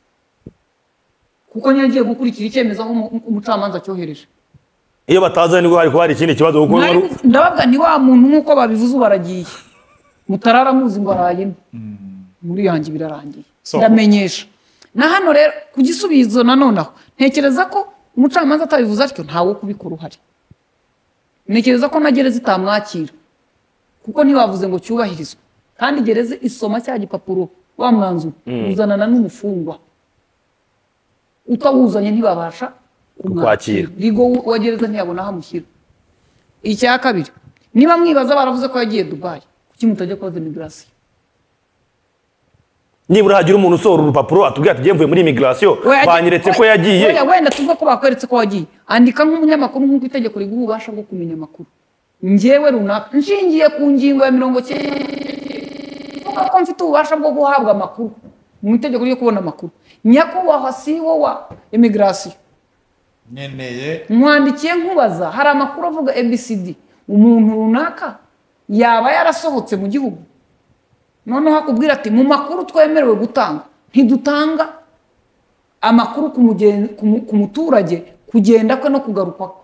kuko nyine agiye gukurikira icyemezo aho umu- umucamanza cyohereje iyo bataza nibwo hari kuba hari ikindi kibazo kuko wari- Mwari- ndababwa ni wa muntu nk'uko babivuze ubu aragiye mutararamuzi ngo arayemo muri yanjye birarangiye So- ndamenyesha na hano rero ku gisubizo nanone aho ntekereza ko umucamanza atabivuze atyo ntawe kubikora uhari ntekereza ko na gereza itamwakira kuko ntibavuze ngo cyubahirizwe kandi gereza isoma cya gipapuro wa mwanzuro uzanana n'umufungwa utawuzanye ntibabasha Kukwakira. kumwakira. rigo wa gereza ntiyabona aho amushyira icya kabiri niba mwibaza baravuze ko yagiye dubayi kuki mutajya koza imigarasiyo nibura hagira umuntu usohora urupapuro atubwira ati mvuye muri imigirasiyo banyeretse ko yagiye wenda- wenda tuve ko bakweretse ko wagiye andika nk'umunyamakuru nk'uko itegeko riguha ububasha bwo kumenya amakuru njyewe runaka nshingiye ku ngingo ya mirongo cyenda ivuga ko mfite ububasha bwo guhabwa amakuru mu itegeko ryo kubona amakuru nyakubahwa si wo wa imigirasiyo nkeneye mwandikiye nkubaza hari amakuru avuga abcd umuntu runaka yaba yarasohotse mu gihugu noneho akubwira ati mu makuru twemerewe gutanga ntidutanga amakuru ku mugen- ku mu- ku muturage kugenda kwe no kugaruka kwe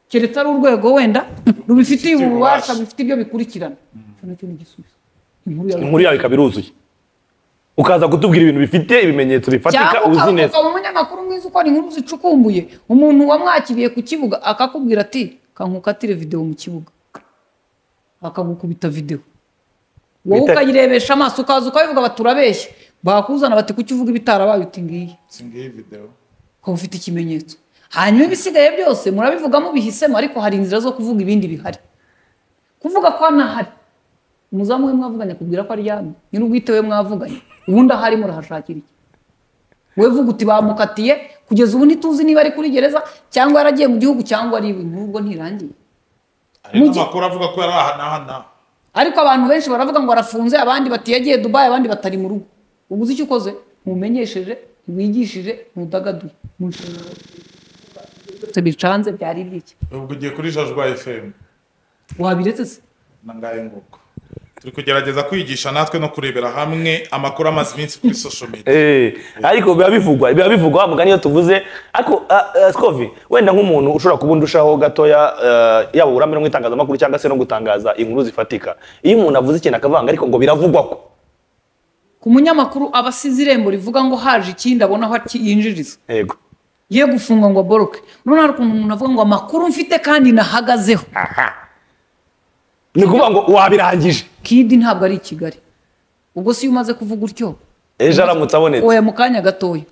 keretse ari urwego wenda rubifitiye Rubifitiye ububasha. ububasha bifite ibyo bikurikirana Icyo nacyo ni igisubizo. Inkuru yawe. inkuru yawe ikaba iruzuye ukaza kutubwira ibintu bifite ibimenyetso bifatika cyangwa uzi neza ukavuga mu munyamakuru mwiza ukora inkuru zicukumbuye umuntu wamwakiriye ku kibuga akakubwira ati kankukatire videwo mu kibuga akagukubita videwo wowe Bita- ukayirebesha amaso ukaza ukabivuga baturabeshye bakuzana bati kuki uvuga ibitarabaye uti ngiyi singiye videwo ko ufite ikimenyetso hanyuma ibisigaye byose murabivugamo bihisemo ariko hari inzira zo kuvuga ibindi bihari kuvuga ko anahari umuzamu we mwavuganye akubwira ko aryamye nyir'ubwite we mwavuganye ubundi ahari murahashakira iki we vuga uti bamukatiye kugeza ubu ntituzi niba ari kuri gereza cyangwa yaragiye mu gihugu cyangwa ari iwe inkuru ubwo ntirangiye hari Mu gihe- n'amakuru avuga ko yari ahanahana ariko abantu benshi baravuga ngo arafunze abandi bati yagiye dubayi abandi batari mu rugo ubu uzi icyo ukoze ntumenyesheje ntiwigishije ntudagaduye mu nshingano byose bicanze byari iby'iki ubwo ugiye kuri jajwa fm wabiretse se nangaye nguko turi kugerageza kwigisha natwe no kurebera hamwe amakuru amaze iminsi kuri social media Eh, ariko biba bivugwa biba bivugwa mugani iyo tuvuze ariko ah, ah, Scovi wenda nk'umuntu ushobora kuba undushaho gatoya eh, yaba uburambe no mu itangazamakuru cyangwa se no gutangaza inkuru zifatika iyo umuntu avuze ikintu akavanga ariko ngo biravugwa ko ku munyamakuru aba asize irembo rivuga ngo haje ikindi abona aho aki- yinjiriza yego ye gufungwa ngo aboroke noneho hari ukuntu umuntu avuga ngo amakuru mfite kandi nahagazeho ni ukuvuga ngo wabirangije kidi ntabwo ari i kigali ubwo si iyo umaze kuvuga utyo ejo aramutse abonetse oya mu kanya gatoya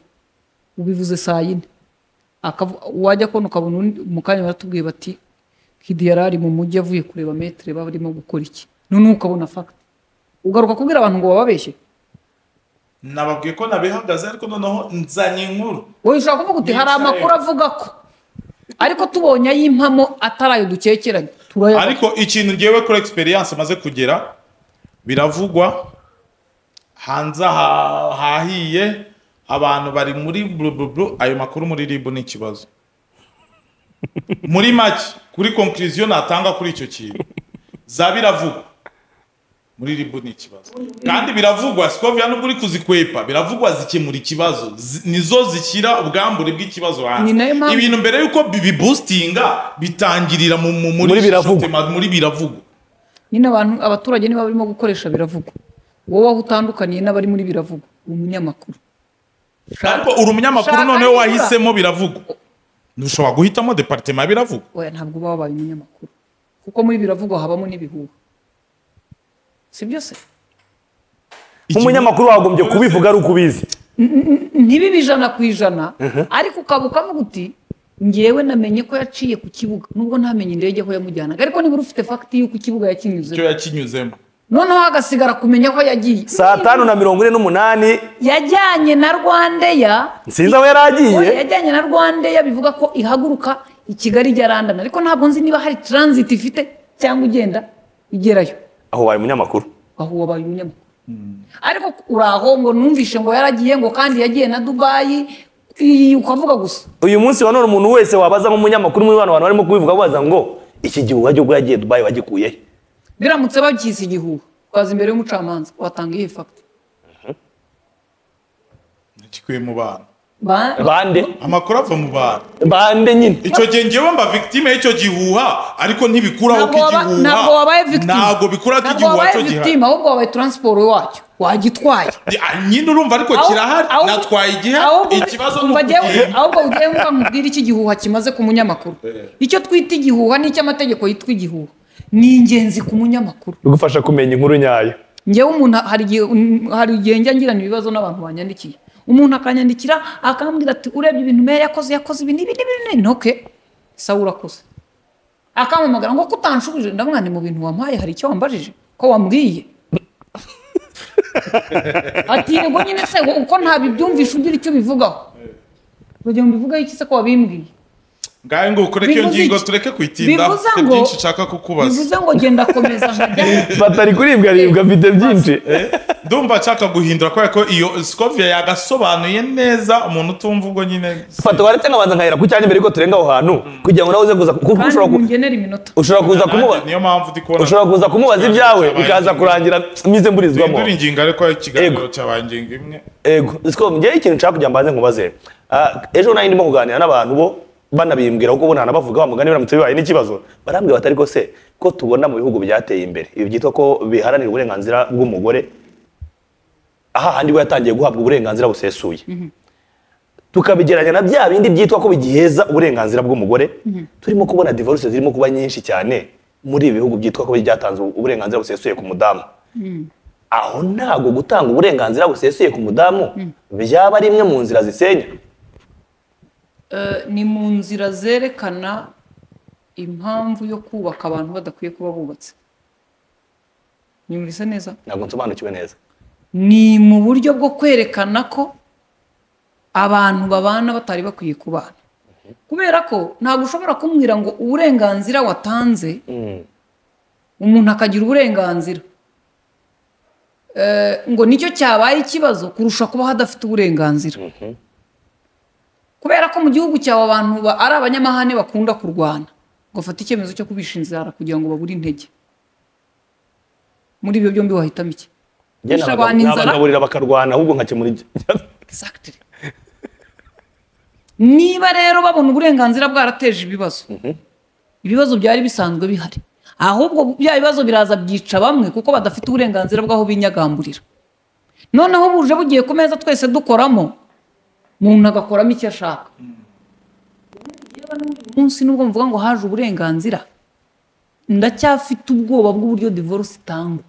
ubivuze saa yine Akavu- wajya kubona ukabona undi- mu kanya baratubwiye bati kidi yari ari mu mujyi avuye kureba metere barimo gukora iki noneho ukabona fagiti ugaruka kubwira abantu ngo bababeshye nababwiye ko nabihagaze ariko noneho nzanye inkuru wowe ushobora kuvuga uti hari Yicaye. amakuru avuga ko ariko tubonye ayimpamo atari ayo dukekeranye turayabona ariko ikintu ngewe kuri experience maze kugera biravugwa hanze ha- hahiye abantu bari muri blubublu ayo makuru muri ribu ni ikibazo muri make kuri conclusion natanga kuri icyo kintu za biravugwa muri ribu ni ikibazo kandi biravugwa sikovia nubwo uri kuzikwepa biravugwa zikemura ikibazo Zi- nizo zishyira ubwambure bw'ikibazo Ni nayo mpamvu- hanze ibintu mbere yuko bibibusitinga bitangirira mu mu- muri Muri biravugwa. shitema- muri biravugwa nyine abantu abaturage niba barimo gukoresha biravugwa wowe aho utandukaniye n'abari muri biravugwa umunyamakuru ariko uri umunyamakuru Shaka noneho nibura. wahisemo biravugwa ntushobora guhitamo deparitema ya biravugwa oya ntabwo uba wabaye umunyamakuru kuko muri biravugwa habamo n'ibihuha si byose umunyamakuru wagombye kubivuga ari uko ubizi ntibibe ijana ku ijana ariko ukaba ukavuga uti ngewe namenye ko yaciye ku kibuga nubwo ntamenye indege aho yamujyanaga ariko nibura ufite fagiti y'uko ikibuga yakinyuze icyo yakinyuzemo noneho hagasigara kumenya aho yagiye saa tanu na mirongo ine n'umunani yajyanye na rwandeya sinzi aho yari agiye yajyanye na rwandeya bivuga ko ihaguruka i kigali ijya randana ariko ntabwo nzi niba hari transit ifite cyangwa ugenda igerayo aho wabaye umunyamakuru aho wabaye umunyamakuru ariko uri aho ngo numvishe ngo yaragiye ngo kandi yagiye na dubayi iyi ukavuga gusa uyu munsi wa none umuntu wese wabaza nk'umunyamakuru muri bano bantu barimo kubivuga baza ngo iki gihe uwajya ubwo yagiye dubayi wagikuye he?" biramutse babyise igihuha ukaza imbere y'umucamanza watanga iyihe fagiti gikwiye mu bantu Ba- bande amakuru ava mu bantu bande nyine icyo gihe ngewe mba victime y'icyo gihuha ariko ntibikuraho ko ntabwo waba- igihuha ntabwo wabaye victime ntabwo bikuraho ko ntabwo igihuha wabaye cyo victime gihari ahubwo wabaye transport wacyo wagitwaye Ah, nyine urumva ariko Aho- kirahari aho- natwaye igihe ahubwo- ikibazo ni umva njyewe- ukugenda ahubwo ugiye mvuga nkubwire icyo igihuha kimaze ku munyamakuru icyo twita igihuha n'icyo amategeko yitwa igihuha ni ingenzi ku munyamakuru bigufasha kumenya inkuru nyayo ngewe umuntu hari igihe mm, hari igihe njya ngirana ibibazo n'abantu banyandikiye umuntu akanyandikira akambwira ati urebye ibintu meya yakoze yakoze ibi n'ibi n'ibi n'ibi ntoke sawa urakoze akampamagara ngo ko utanshubije ndamwana ni mu bintu wampaye hari icyo wambajije ko wambwiye ati yego nyine se wowe uko ntabibyumvisha ugira icyo bivugaho urugero mbivugaho iki se ko wabimbwiye ngahe ngo ukureke iyo Bivuze ngingo iki? tureke kuyitinda Bivuze mfite ngo- byinshi nshaka kukubaza bivuze ngo genda komeza nkajya batari kuribwa aribwa mfite byinshi ndumva nshaka guhindura kubera ko iyo scovia yagasobanuye neza umuntu utumva ubwo nyine fata waretse nkabanza nkahera ku cyanya mbere yuko turenga aho hantu kugira ngo nawe uze kuza kuko kandi ushobora ku- mungenere iminota ushobora kuza kumuba niyo mpamvu ndi kubona ushobora kuza kumubaza ibyawe bikaza kurangira mize mburizwamo duhindura ingingo ariko ikiganiro Yego. cyabaye ingingo imwe ego siko ngewe ikintu nshaka kugira mbanze nkubaze Ah, ejo nari ndimo kuganira n'abantu bo banabimbwira kuko bo ntanabavuga wa mugani biramutse bibaye n'ikibazo barambwira batari ko se ko tubona mu bihugu byateye imbere ibi byitwa ko biharanira uburenganzira bw'umugore aha handi we yatangiye guhabwa uburenganzira busesuye tukabigeranya na bya bindi byitwa ko bigiheza uburenganzira bw'umugore turimo kubona divorce zirimo kuba nyinshi cyane muri ibi bihugu byitwa ko byatanze uburenganzira busesuye ku mudamu aho ntabwo gutanga uburenganzira busesuye ku mudamu byaba ari imwe mu nzira zisenya Eh, ni mu nzira zerekana impamvu yo kubaka abantu badakwiye kuba bubatse nyumvise neza ntabwo nsobanukiwe neza ni mu buryo bwo kwerekana ko abantu babana batari bakwiye kubana kubera ko ntabwo ushobora kumbwira ngo uburenganzira watanze umuntu akagira uburenganzira Eh, ngo nicyo cyabaye ikibazo kurusha kuba hadafite uburenganzira kubera ko mu gihugu cyawe abantu ba- ari abanyamahane bakunda kurwana ngo fate icyemezo cyo kubishinzara kugira ngo babure intege muri ibyo byombi wahitamo iki Njye Kurusha nabagab- abantu inzara? nabagaburira bakarwana ahubwo nkakemura ibyo Exactly. niba rero babona uburenganzira bwarateje ibibazo ibibazo byari bisanzwe bihari ahubwo bya bibazo biraza byica bamwe kuko badafite uburenganzira bw'aho binyagamburira noneho buje bugiye ku meza twese dukoramo umuntu agakoramo icyo ashaka Yewe n'uyu munsi nubwo mvuga ngo haje uburenganzira ndacyafite ubwoba bw'uburyo divorce itangwa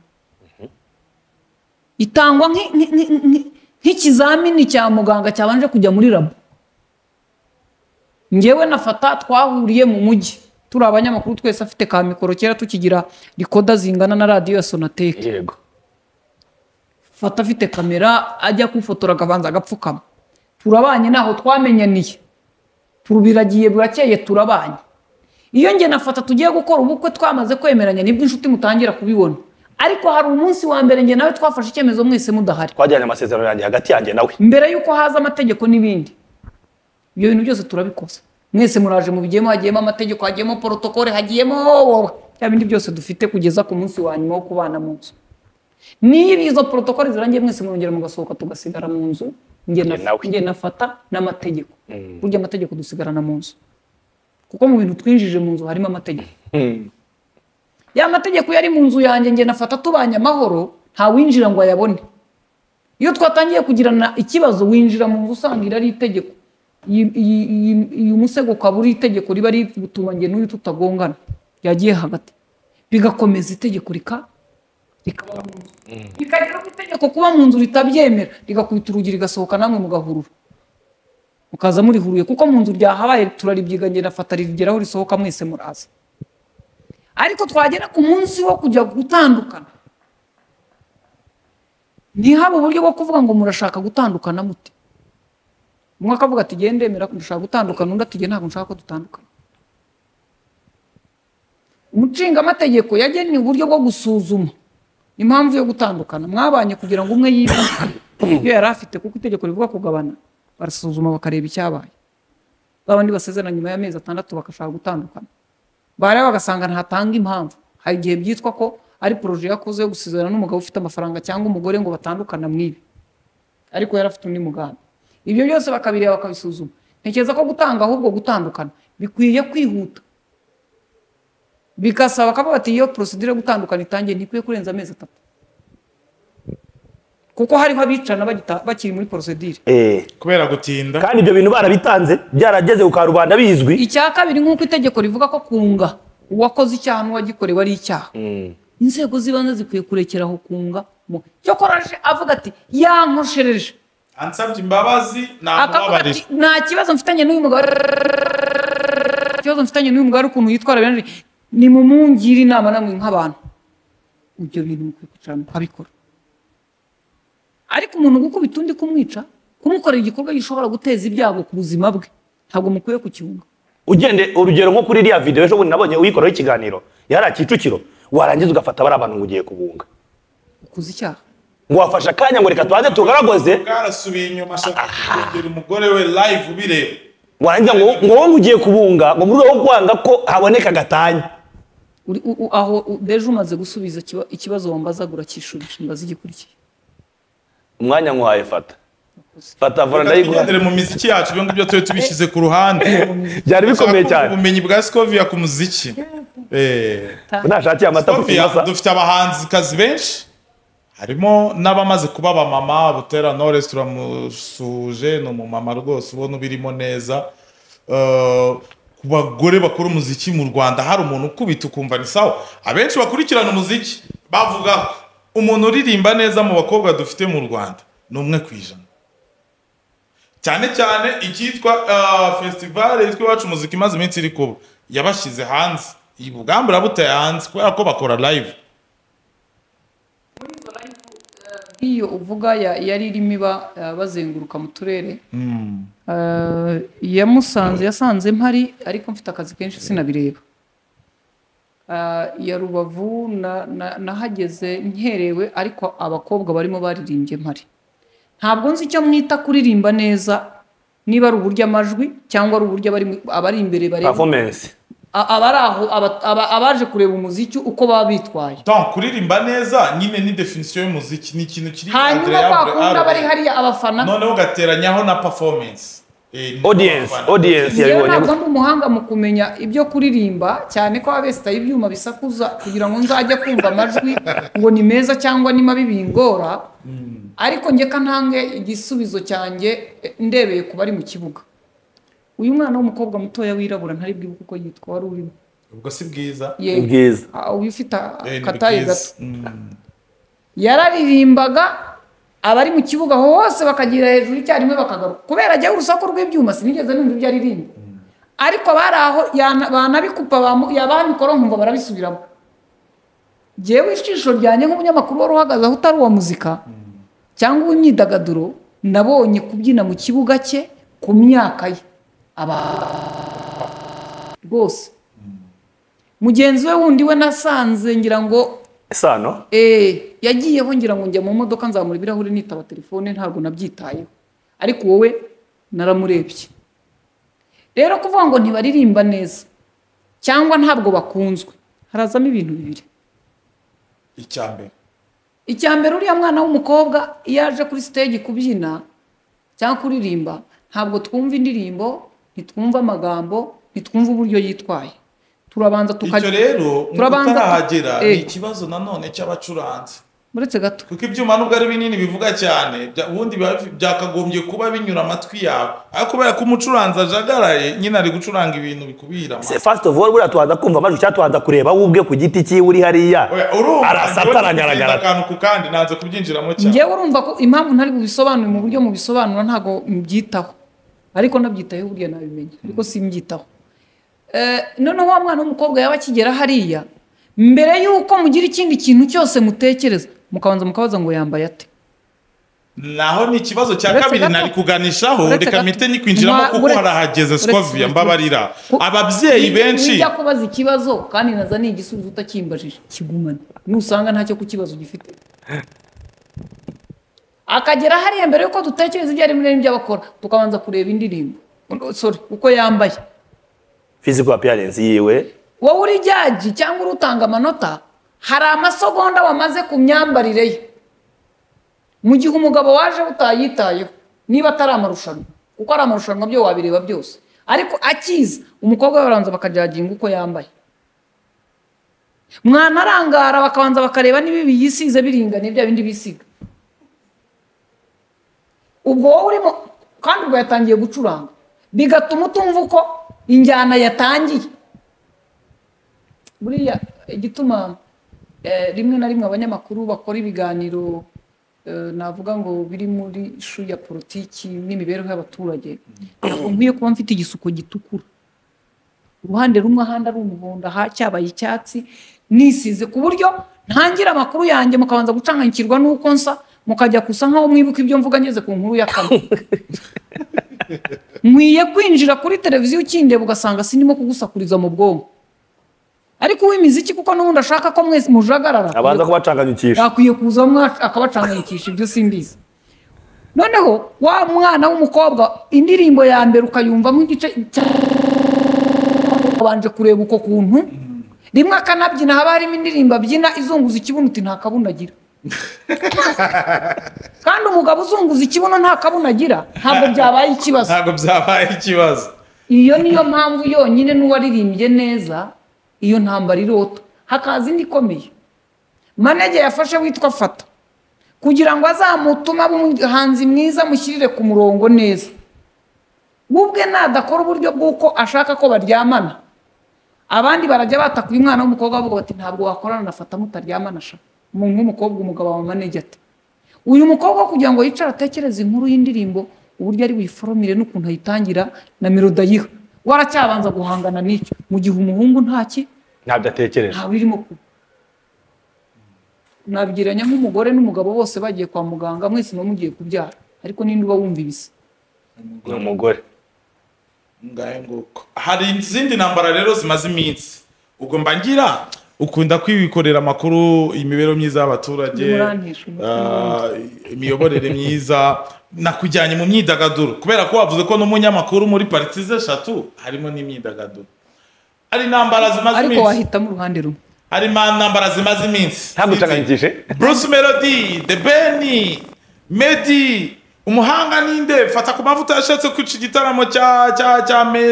itangwa nki- nki- nki- nki- nk'ikizamini cya muganga cyabanje kujya muri labo ngewe na fata twahuriye mu mujyi turi abanyamakuru twese afite ka mikoro kera tukigira rikoda zingana na radiyo ya sonateke yego fata afite kamera ajya kufotora akabanza agapfukama turabanye ntaho twamenyaniye turabiragiye burakeye turabanye iyo njye na fata tugiye gukora ubukwe twamaze kwemeranya nibwo inshuti mutangira kubibona ariko hari umunsi wa mbere njye nawe twafashe icyemezo mwese mudahari twagiranye amasezerano yanjye hagati yanjye nawe mbere y'uko haza amategeko n'ibindi ibyo bintu byose turabikoze mwese muraje mu bigiyemo hagiyemo amategeko hagiyemo porotokole hagiyemo wowe bya bindi byose dufite kugeza ku munsi wa nyuma wo kubana mu nzu niba izo porotokole zirangiye mwese murongera mugasohoka tugasigara mu nzu njye na- Njye nawe. njye nafata n'amategeko burya amategeko dusigarana mu nzu kuko mu bintu twinjije mu nzu harimo amategeko ya mategeko yari mu nzu yanjye njye nafata tubanye amahoro ntawinjira ngo ayabone iyo twatangiye kugirana ikibazo winjira mu nzu usanga iri ari itegeko Iyi- iyi- iyi- iyi umusego ukaba uri itegeko riba riri gutuma njye n'uyu tutagongana yagiye hagati bigakomeza itegeko rika rikaba mu nzu rikagira ku itegeko kuba mu nzu ritabyemera rigakubita urugi rigasohoka namwe mugahurura mukaza murihuruye kuko mu nzu ryahabaye turaribyiga njye nafata rigeraho risohoka mwese muraza ariko twagera ku munsi wo kujya gutandukana ntihabe uburyo bwo kuvuga ngo murashaka gutandukana mute umwe akavuga ati genda ndemera ko dushaka gutandukana undi ati "Jye ntabwo nshaka ko dutandukana umucingamategeko yagennye uburyo bwo gusuzuma impamvu yo gutandukana mwabanye kugira ngo umwe yibe iyo yari afite kuko itegeko rivuga kugabana barasuzuma bakareba icyabaye ba bandi basezerana nyuma y'amezi atandatu bagashaka gutandukana bareba bagasanga ntatanga impamvu hari igihe byitwa ko ari poroje yakoze yo gusezerana n'umugabo ufite amafaranga cyangwa umugore ngo batandukana mwibi ariko yari afite undi mugambi ibyo byose bakabireba bakabisuzuma ntekereza ko gutanga ahubwo gutandukana bikwiye kwihuta bigasaba akavuga ati iyo porosidire yo gutandukana itangiye ntikwiye kurenza amezi atatu kuko hariho abicana bagita- bakiri muri porosidire Eh, kubera gutinda kandi ibyo bintu barabitanze byarageze ku karubanda bizwi icya kabiri nk'uko itegeko rivuga ko kunga uwakoze icyaha n'uwagikorewe ari icyaha inzego z'ibanze zikwiye kurekeraho kunga cyokora aje avuga ati yankoreshereje ansabye imbabazi akavuga ati namubabarira nta kibazo mfitanye n'uyu mugabo ikibazo mfitanye n'uyu mugabo ari ukuntu yitwara benshi ni mu mungire inama namwe nk'abantu ibyo bintu mukwiye kwicara mukabikora ariko umuntu gukubita undi kumwica kumukorera igikorwa gishobora guteza ibyago ku buzima bwe ntabwo mukwiye kucyunga ugende urugero nko kuri iriya videwo ejo bundi nabonye uyikoraho ikiganiro yari Kicukiro warangiza ugafata bariya bantu ngo ugiye kubunga ukuze icyaha ngo wafashe akanya ngo reka tubanze tugaragoze bwarasubiye inyuma ashaka kugera umugore we live ubireba warangiza ngo ngo wowe ugiye kubunga ngo mu rwego rwo kwanga ko haboneka gatanya Uri- u- u- aho u- deje umaze gusubiza ikiba- ikibazo wambazaga uracyishubije mbaza igikurikiye umwanya nkwaye fata fata vora Reka tugendere ndayiguha mu miziki yacu ibyo ngibyo tube tubishyize ku ruhande byari bikomeye Ushaka kumva cyane ubumenyi bwa Scovia ku muziki Eh, nashakiye amata ku Scovia kimasa dufite abahanzikazi benshi harimo n'abamaze kuba abamama butera Knowless turamusuje ni umumama rwose ubona ubirimo neza Eh, ku bagore bakora umuziki mu rwanda hari umuntu ukubita ukumva ni sawa abenshi bakurikirana umuziki bavuga ko umuntu uririmba neza mu bakobwa dufite mu rwanda ni umwe ku ijana cyane cyane icyitwa ah, festival yitwa iwacu muzika imaze iminsi iri kuba yabashyize hanze iyi bugamba urabuteye hanze kubera ko bakora live iyo uvuga ya- yari irimo iba eh, bazenguruka mu turere Eh, yamusanze yasanze mpari ariko mfite akazi kenshi sinabireba Eh, ya rubavu na- na- nahageze nkerewe ariko abakobwa barimo baririmbye mpari ntabwo nzi icyo mwita kuririmba neza niba ari uburyo amajwi cyangwa ari uburyo abari mu- abari imbere bareba performance A- abari aho aba- aba- abaje kureba umuziki uko baba bitwaye donc kuririmba neza nyine ni definition y'umuziki ni ikintu kiri hanyuma Adrien kwa kundi Abdul- abari hariya abafana noneho ugateranyaho na performance Eh, ni audience abafana. audience yewe yabibonye ntabwo ndi umuhanga mu kumenya ibyo kuririmba cyane ko baba besitaye ibyuma bisakuza kugira ngo nzajye kumva amajwi ngo ni meza cyangwa ni mabi bingora ariko njye kantange igisubizo cyanjye eh, ndebeye ku bari mu kibuga uyu mwana w'umukobwa mutoya wirabura ntari bwibuke uko yitwa wari urimo ubwo si bwiza ye ubwiza ah, uyu ufite Eh, ni akataye bwiza. gato Mm. yararirimbaga abari mu kibuga aho hose bakagira hejuru icyarimwe bakagaruka kubera ajyaho urusaku rw'ibyuma sinigeze numva ibyo aririmba ariko bari aho yana- banabikupa bamu- yababikora nkumva barabisubiramo jyewe ijisho ryanjye nk'umunyamakuru wari uhagaze aho utari uwa muzika cyangwa uw'imyidagaduro nabonye kubyina mu kibuga cye ku myaka ye aba rwose mugenzi we wundi we nasanze ngira ngo isano Eh, yagiyeho ngira ngo njya mu modoka nzamura ibirahuri nitaba telefone ntabwo nabyitayeho ariko wowe naramurebye rero kuvuga ngo ntibaririmba neza cyangwa ntabwo bakunzwe harazamo ibintu bibiri icya mbere icya mbere uriya mwana w'umukobwa iyo aje kuri stage kubyina cyangwa kuririmba ntabwo twumva indirimbo ntitwumva amagambo ntitwumva uburyo yitwaye turabanza icyo tukajya rero ngo turabanza tu- utarahagera Eh. ni ikibazo nanone cy'abacuranzi uretse gato kuko ibyuma nubwo ari binini bivuga cyane bya- ubundi biba bifi- byakagombye kuba binyura amatwi yawe ariko kubera ko umucuranzi ajagaraye nyine ari gucuranga ibintu bikubira Se- first of all buriya tubanza kumva amajwi cyangwa tubanza kureba we ubwe ku giti cyiwe uri hariya arasata aragaragara akantu ku kandi nanze kubyinjiramo cyane njyewe urumva ko impamvu ntari bubisobanure mu buryo mubisobanura ntabwo mbyitaho ariko nabyitayeho burya nabimenya ariko simbyitaho Eh, noneho wa mwana w'umukobwa yaba akigera hariya mbere y'uko mugira ikindi kintu cyose mutekereza mukabanza mukabaza ngo yambaye ate naho ni ikibazo cya Uretse kabiri gato. nari kuganishaho Uretse reka gato. mpite nyikwinjiramo Mwa- kuko uretse- harahageze uretse- scovia uretse- mbabarira Ku- ababyeyi Ni- benshi nijya kubaza ikibazo kandi naza ni igisubizo utakimbajije kigumane nusanga ntacyo ku kibazo gifite akagera hariya mbere yuko dutekereza ibyo ari binini by'abakora tukabanza kureba indirimbo sorry uko yambaye physical appearance yiwe wowe uri jyaji cyangwa uri utanga amanota hari amasogonda wamaze ku myambarire ye mu gihe umugabo waje utayitayeho niba atari amarushanwa kuko ari amarushanwa byo wabireba byose ariko akiza umukobwa we baranza bakajyaginga uko yambaye mwanarangara bakabanza bakareba niba ibi yisize biringaniye bya bindi bisiga ubwo wowe urimo kandi ubwo yatangiye gucuranga bigatuma utumva uko injyana yatangiye buriya igituma eh, rimwe na rimwe abanyamakuru bakora ibiganiro eh, navuga ngo biri muri ishu ya politiki n'imibereho y'abaturage ntabwo nkwiye kuba mfite igisuko gitukura uruhande rumwe ahandi ari umuhondo aha cyabaye icyatsi nisize ku buryo ntangira amakuru yanjye mukabanza gucanganyikirwa n'uko nsa mukajya gusa nkaho mwibuka ibyo mvuga ngeze ku nkuru ya kane nkwiye kwinjira kuri televiziyo ukindeba ugasanga sinimo kugusakuriza mu bwonko ariko uw'imiziki kuko n'ubundi ashaka ko mwese mujagarara abanza kubacanganyikisha akwiye kuza mwa- akabacanganyikisha ibyo simbizi noneho wa mwana w'umukobwa indirimbo ya mbere ukayumvamo igice cyabanje kureba uko kuntu rimwe akanabyina haba harimo indirimbo abyina izunguza ikibuno uti nta kabuno agira kandi umugabo uzunguza ikibuno nta kabuno agira ntabwo byabaye ikibazo ntabwo byabaye ikibazo iyo niyo mpamvu yonyine n'uwaririmbye neza iyo ntambara irota hakaza indi ikomeye manege yafashe witwa fata kugira ngo azamutume abe umuhanzi mwiza mushyirire ku murongo neza we ubwe nadakora uburyo bw'uko ashaka ko baryamana abandi barajya batakuye umwana w'umukobwa bavuga bati ntabwo wakorana na fata mutaryamana sha umuntu w'umukobwa umugabo wa manege ati uyu mukobwa kugira ngo yicare atekereze inkuru y'indirimbo uburyo ari buyiforomire n'ukuntu ayitangira na melodayiha we aracyabanza guhangana n'icyo mu gihe umuhungu ntaki ntabyo atekereje ntawe irimo kuba nabyiranya nk'umugore n'umugabo bose bagiye kwa muganga mwese muba mugiye kubyara ariko ninde uba wumva ibisa ni umugore ngahe nguko hari izindi ntambara rero zimaze iminsi ubwo mba ngira ukunda kwikorera amakuru imibereho myiza y'abaturage Murantisha umutwe ah, imiyoborere myiza nakujyanye mu myidagaduro kubera ko wavuze ko n'umunyamakuru muri partize eshatu harimo n'imyidagaduro hari intambara zimaze ariko iminsi wahitamo uruhande rumwe hari intambara zimaze iminsi ntabwo ucanganyikishe Bruce Melody, The Ben, Medi, umuhanga ninde fata ku mavuta yashatse kwica igitaramo cya cya cya me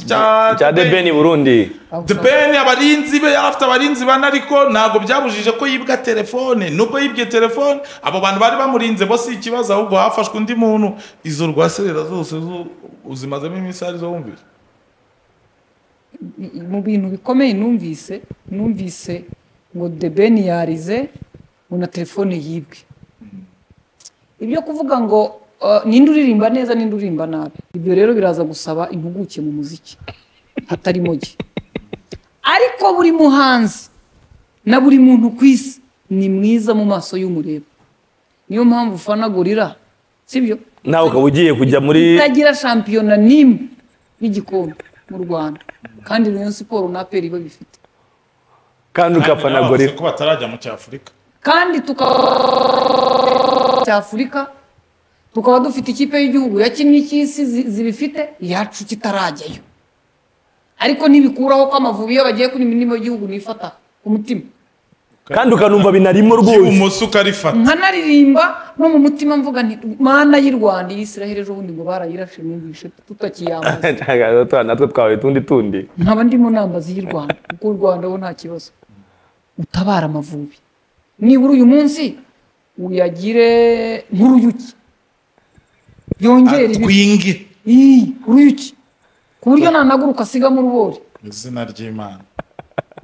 cya cya de beni burundi The Ben abarinzi be yari afite abarinzi bane ariko ntabwo byabujije ko yibwa telefone nubwo yibye telefone abo bantu bari bamurinze bo si ikibazo ahubwo hafashwe undi muntu izo rwaserera zose zo uzimazemo iminsi ari zo wumvira mu bintu bikomeye numvise numvise ngo debeni yarize ngo na telefone yibwe ibyo kuvuga ngo uh, ninde uririmba neza ninde uririmba nabi ibyo rero biraza gusaba impuguke mu muziki hatari mogi ariko buri muhanzi na buri muntu ku isi ni mwiza mu maso y'umureba niyo mpamvu ufana gorira sibyo nawe ukaba ugiye kujya muri itagira shampiyona n'imwe y'igikombe mu rwanda kandi rayon siporo na aperi iba bifite kandi ugapfana Nawe gorira bavuze ko batarajya mu cyafurika kandi tukaba cy'afurika tukaba dufite ikipe y'igihugu ya kimwe cy'isi zi- zibifite iyacu kitarajyayo ariko ntibikuraho ko amavubi iyo bagiye kuri imirimo y'igihugu nifata ku mutima kandi ukanumva binarimo rwose ibumoso ukarifata nkanaririmba no mu mutima mvuga nti mana y'u rwanda iyi israheli ejo bundi ngo barayirashe numvishe tutakiyambaza Twa- natwe twabaye utundi tundi nkaba ndimo nambaza iy'i rwanda kuko u rwanda bo nta kibazo utabara amavubi nibura uyu munsi uyagire nk'uruyuki yongere ibi- twinge Ii, uruyuki ku buryo nanaguruka asigamo urubori mu izina ry'imana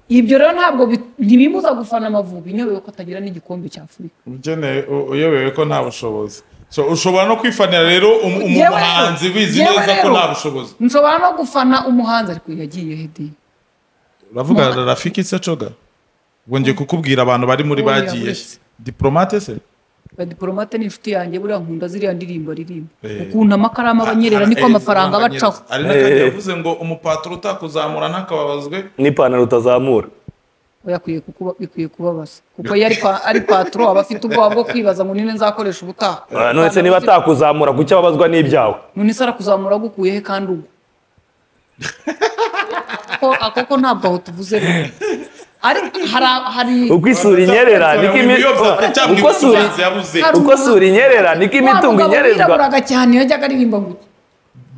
ibyo rero ntabwo bi- ntibimuza gufana amavubi nyobewe ko atagira n'igikombe cya afurika ukeneye u- uyobewe ko nta bushobozi So, ushobora no kwifanira rero um- um- Yewe rero- umuhanzi wizi yewe neza ko rero, nta bushobozi nshobora no gufana umuhanzi ariko yagiye hedi uravuga rafiki se coga ubwo ngiye kukubwira abantu bari muri Oya, bagiye uretse. diplomate se badipolomate ni inshuti yanjye buriya nkunda ziriya ndirimbo aririmba Eh. ukuntu amakaramu abanyerera niko Eh, amafaranga eh, abacaho hari n'akandi Eh. yavuze ngo umupaturo utakuzamura ntakababazwe n'ipantaro utazamura oya akwiye kukuba- bikwiye kubabaza kuko iyo ari pa- ari patro aba afite ubwoba bwo kwibaza ngo nine nzakoresha ubutaha Ah, none se niba atakuzamura kuki ababazwa n'ibyawe none se arakuzamura agukuye he kandi ubwo Ko- ako ko ntabwo aho tuvuze rumwe. ariko hari- hari uko isura inyerera niko imi- Cyangwa uko suri umuhanzi yabuze Hari uko sura inyerera niko wa imitungo mugabo inyerezwa wiraburaga cyane yajyaga aririmba ngo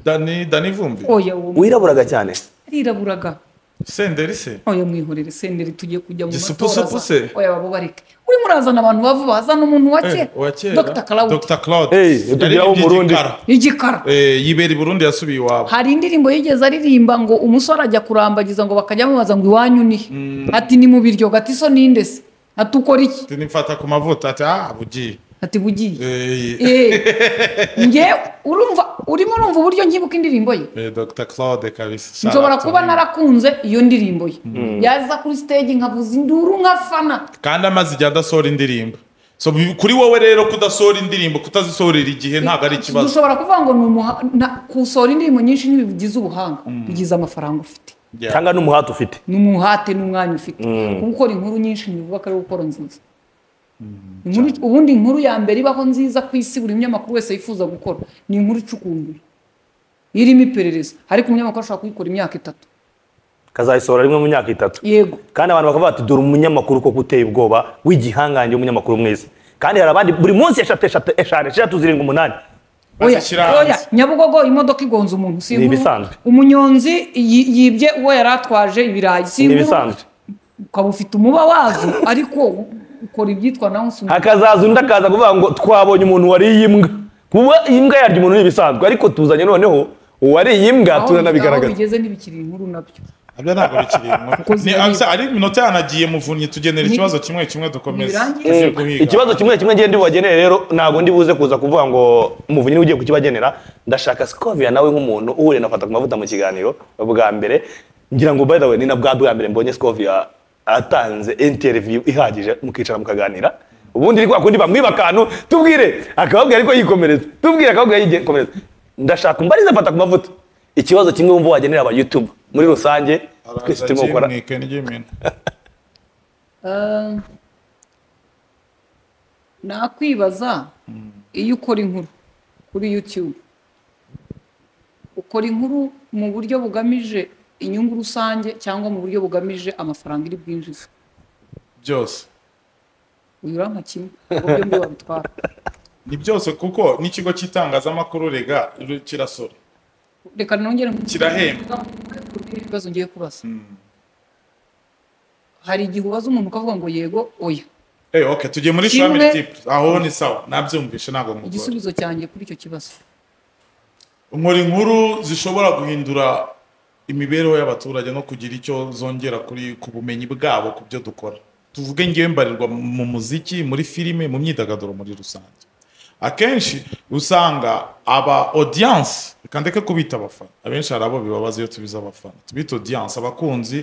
dani dani vumbi oya uwo wiraburaga cyane ariraburaga senderi se oya mwihorere senderi tugiye kujya mu Gisupusupu matora za- se? oya babo bareke urimo urazana abantu bavuba hazana umuntu wa Eh, kera uwa kera dr claude Dr. Claude Hey, Yari utugiraho yibye umurundi. igikara. igikara Eh, yibera i burundi yasubiye iwabo hari indirimbo yigeze aririmba ngo umusore ajya kurambagiza ngo bakajya bamubaza ngo iwanyu ni he?" ati ni mu biryo gati so ninde se ati ukora iki ati nifata ku mavuta ati ah bugiye ati bugiye Eh, Eh, nge urumva urimo urumva uburyo nkibuka indirimbo ye eh, Dr Claude kabisa nshobora Shout out kuba to you. narakunze iyo ndirimbo ye yaza kuri stage nkavuza induru nkafana kandi amaze igihe adasohora indirimbo so bi- kuri wowe rero kudasohora indirimbo kutazisohorera igihe ntabwo ari ikibazo dushobora kuvuga ngo ni umuha- na- gusohora indirimbo nyinshi ntibigize ubuhanga bigize amafaranga ufite Yeah. cyangwa n'umuhate ufite ni umuhate n'umwanya ufite kuko gukora inkuru nyinshi ntibivuga ko ari gukora nziza Inkuru- ubundi inkuru ya mbere ibaho nziza ku isi buri munyamakuru wese yifuza gukora ni inkuru icukumbuye irimo iperereza ariko umunyamakuru ashobora kuyikora imyaka itatu kazayisohora rimwe mu myaka itatu yego kandi abantu bakavuga bati dore umunyamakuru koko uteye ubwoba w'igihangange w'umunyamakuru mwiza kandi hari abandi buri munsi eshatu eshatu eshanu eshatu zirindwi umunani Oya, Bazishyira hanze. oya, Nyabugogo imodoka igonze umuntu si Ni inkuru. ibisanzwe. umunyonzi yi- yibye uwo yari atwaje ibirayi si ni inkuru. ibisanzwe ukaba ufite umuba wazo ariko ukora ibyitwa nawe usunga hakazaza undi akaza kuvuga ngo twabonye umuntu wariye imbwa kuba imbwa yarya umuntu ni ibisanzwe ariko tuzanye noneho uwariye imbwa aho aho turanabigaragaza bigeze ntibikiri inkuru nabyo Nabyo ntabwo bikiri inkuru. Ni ziraribwa. abisa- ari iminota yanagiye muvunyi tugenera Ni- ikibazo kimwe kimwe dukomeze Nibirangiye. Tugiye Mm. guhiga. ikibazo kimwe kimwe ngende bubagenere rero ntabwo ndi buze kuza kuvuga ngo umuvunyi niwe ugiye kukibagenera ndashaka sikovia nawe nk'umuntu uhuye na fata ku mavuta mu kiganiro bwa mbere ngira ngo by the way ni na bwa bwa mbere mbonye sikovia atanze interview ihagije mukicara mukaganira ubundi ni kwa kundi bamwiba akantu tubwire akababwira ariko yikomereza tubwire akababwira yikomereza ndashaka umbarize fata ku mavuta ikibazo kimwe wumva wagenera aba youtube muri rusange twese Araza turimo gukora kimwike n'iry'imena. Eh, nakwibaza iyo ukora inkuru kuri YouTube ukora inkuru mu buryo bugamije inyungu rusange cyangwa mu buryo bugamije amafaranga iri bwinjiza byose uyu urampa kimwe uburyo mbi wabitwara ni byose kuko n'ikigo cy'itangazamakuru rega ru- kirasora reka nongere mu- kirahemba ibibazo ngiye kubaza hari igihe ubaza umuntu ukavuga ngo yego oya Eh, okay tugiye muri Kimwe- family tips aho ni sawa nabyumvishe ntabwo mugora igisubizo cyanjye kuri icyo kibazo nkora inkuru zishobora guhindura imibereho y'abaturage no kugira icyo zongera kuri ku bumenyi bwabo ku byo dukora tuvuge ngewe mbarirwa mu muziki muri filime mu myidagaduro muri rusange akenshi usanga aba audience reka ndeke kubita abafana abenshi hari abo bibabaza iyo tubize abafana tubita audience abakunzi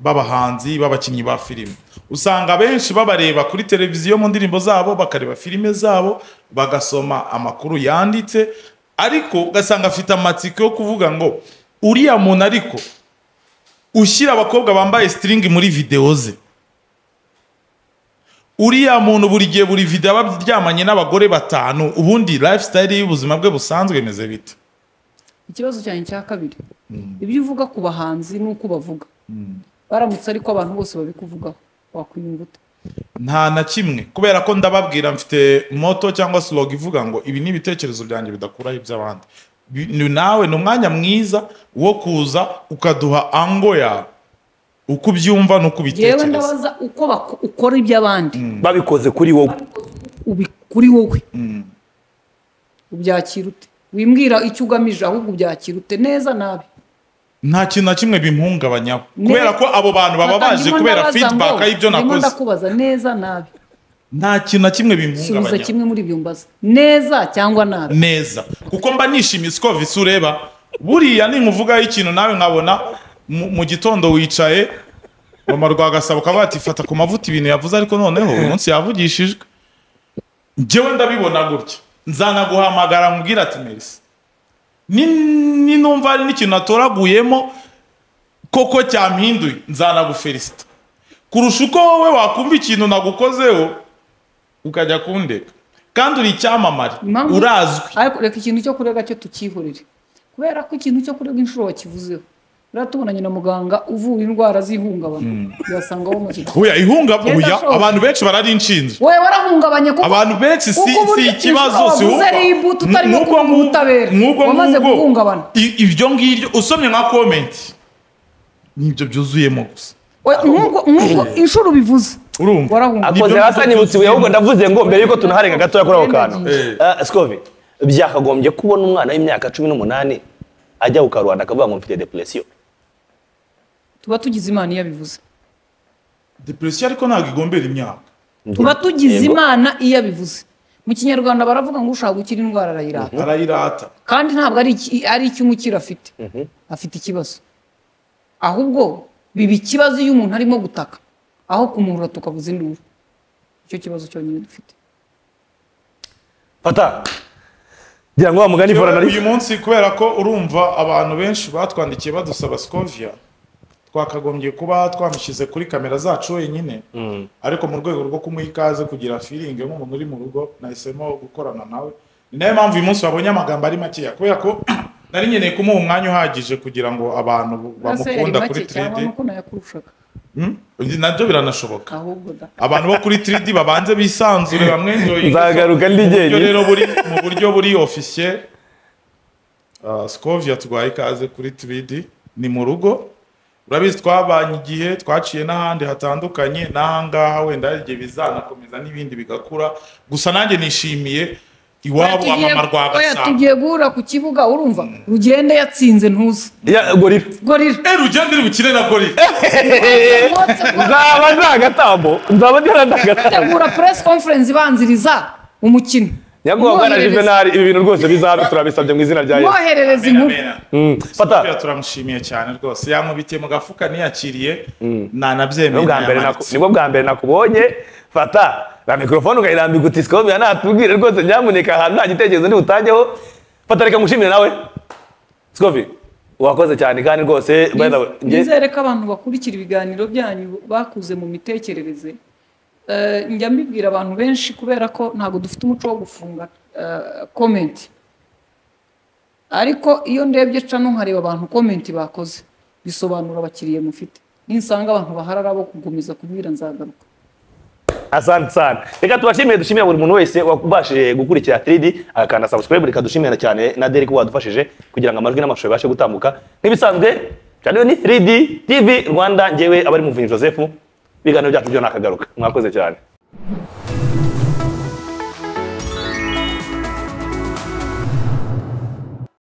b'abahanzi b'abakinnyi ba filime usanga abenshi babareba kuri televiziyo mu ndirimbo zabo bakareba filime zabo bagasoma amakuru yanditse ariko ugasanga afite amatsiko yo kuvuga ngo uriya muntu ariko ushyira abakobwa bambaye sitiringi muri videwo ze uriya muntu buri gihe buri video aba aryamanye n'abagore batanu ubundi lifestyle y'ubuzima bwe busanzwe imeze bite ikibazo cyanjye cya kabiri ibyo uvuga ku bahanzi n'uko bavuga baramutse ariko abantu bose babikuvugaho wakwiyumva ute nta na kimwe kubera ko ndababwira mfite moto cyangwa slog ivuga ngo ibi ni ibitekerezo byanjye bidakuraho iby'abandi Bi- ni- nawe ni umwanya mwiza wo kuza ukaduha ango yawe uko ubyumva n'uko yewe ubitekereza ndabaza uko bako- ukora iby'abandi babikoze kuri wowe ubi- kuri wowe ubyakira ute wimbwira icyo ugamije ahubwo ubyakira ute neza nabi nta kintu na kimwe bimuhungabanyaho Ne- kubera ko abo bantu baba Fata, baje ndimo kubera ndabaza feedback ngo- y'ibyo ndimo nakoze ndakubaza neza nabi nta kintu na kimwe subiza bimuhungabanyaho kimwe muri ibyo mbaza neza cyangwa nabi neza kuko mba nishimiye siko visi ureba buriya ninkuvugaho ikintu nawe nkabona mu mu gitondo wicaye mama rwagasabo ukaba watifata ku mavuta ibintu yavuze ariko noneho uyu munsi yavugishijwe njyewe ndabibona gutya nzanaguhamagara nkubwire ati merisi ni ni- numva hari n'ikintu natoraguyemo koko cyampinduye nzanaguferisita kurusha uko wowe wakumva ikintu nagukozeho ukajya kundeka kandi uri icyamamare Impamvu- urazwi ariko reka ikintu cyo kurega cyo tukihorere kubera ko ikintu cyo kurega inshuro wakivuzeho rero tubonanye na muganga uvura indwara z'ihungabana yasanga wamaze gukira. Oya ihunga oya Birashoboka. abantu benshi barari inshinzi wowe warahungabanye kuko abantu benshi si kuko si burya ikibazo inshuro si wavuze uhumva. ari ibuto utarimo Nk'ubwo kuvuga ngubwo- ubutabera. nk'ubwo Wamaze ngubwo, guhungabana. i- ibyo ngibyo usomye nka komenti nibyo byuzuyemo gusa Oya, nk'ubwo nk'ubwo inshuro ubivuze urumva warahunga Nibyo akoze hasi ngibyo anibutse ibuye ahubwo byuzuyemo. ndavuze ngo mbere yuko tunaharenga gatoya kuri ako kantu Eh. Eh, sikovi byakagombye kubona umwana w'imyaka cumi n'umunani ajya ku karubanda akavuga ngo mfite depresiyo tuba tugize imana iyo abivuze depresiyo ariko ntabwo igombera imyaka tuba tugize imana iyo abivuze mu kinyarwanda baravuga ngo ushaka gukira indwara arayirata arayirata kandi ntabwo ari iki- ari icyo umukira afite afite ikibazo ahubwo biba ikibazo iyo umuntu arimo gutaka aho kumuhura tukavuza induru icyo kibazo cyonyine dufite fata ngira ngo wa mugani Yewe, fora nari uyu munsi kubera ko urumva abantu benshi batwandikiye badusaba sikovia twakagombye kuba twamushyize kuri kamera zacu wenyine ariko mu rwego rwo kumuha ikaze kugira firingi nk'umuntu uri mu rugo nahisemo gukorana nawe ni nayo mpamvu uyu munsi wabonye amagambo ari makeya kubera ko nari nkeneye kumuha umwanya uhagije kugira ngo abantu bamukunda kuri 3D nayakurushaga Hmm? nabyo biranashoboka ahubwo da abantu bo kuri 3D babanze bisanzure bamwenjoye nzagaruka ndi buryo jyenyine rero buri mu buryo buri ofisiye sikovia twahaye ikaze kuri 3D ni mu rugo urabizi twabanye igihe twaciye n'ahandi hatandukanye n'ahangaha wenda hari igihe bizanakomeza n'ibindi bigakura gusa nanjye nishimiye iwabo Oya, tugiye- amama rwa oya, gasabo tugiye guhura ku kibuga urumva rugende yatsinze ntuze Ya, gorira gorira Eh, rugende uri bukine na gorira Rwose rwose. nzaba nta gatambo nzaba ndera nta gatambo tegura press conference ibanziriza umukino nyakubahwa na Umwoherereze- juvenali ibi bintu rwose bizabe turabisabye mu izina rya yesu umwoherereze inkuru Mena. Mm, fata Sophia turamushimiye cyane rwose yankubitiye mu gafuka ntiyakiriye Ni nanabyemeye bwa mbere naku- nayamanitse nibwo bwa mbere nakubonye fata na mikorofone ukayirambika uti sikomera natubwire rwose nyamuneka ahantu nta gitekerezo ndi butangeho fata reka ngushimire nawe sikovi wakoze cyane kandi rwose by the way, njye- nizere ko abantu bakurikira ibiganiro byanyu bakuze mu mitekerereze Eh, njya mbibwira abantu benshi kubera ko ntabwo dufite umuco wo gufunga komenti ariko iyo ndebye cano nkareba abantu komenti bakoze bisobanura abakiriya mufite ninsanga abantu baharara bo kugumiza kubwira nzagaruka asante sana reka tubashimire dushimire buri muntu wese wabashije gukurikira 3D agakanda subscribe reka dushimire cyane na Derek wadufashije kugira ngo amajwi n'amashusho bibashe gutambuka nk'ibisanzwe cyane ni 3D TV Rwanda njyewe abari muvunyi Joseph ibiganiro byacu byo nakagaruka mwakoze cyane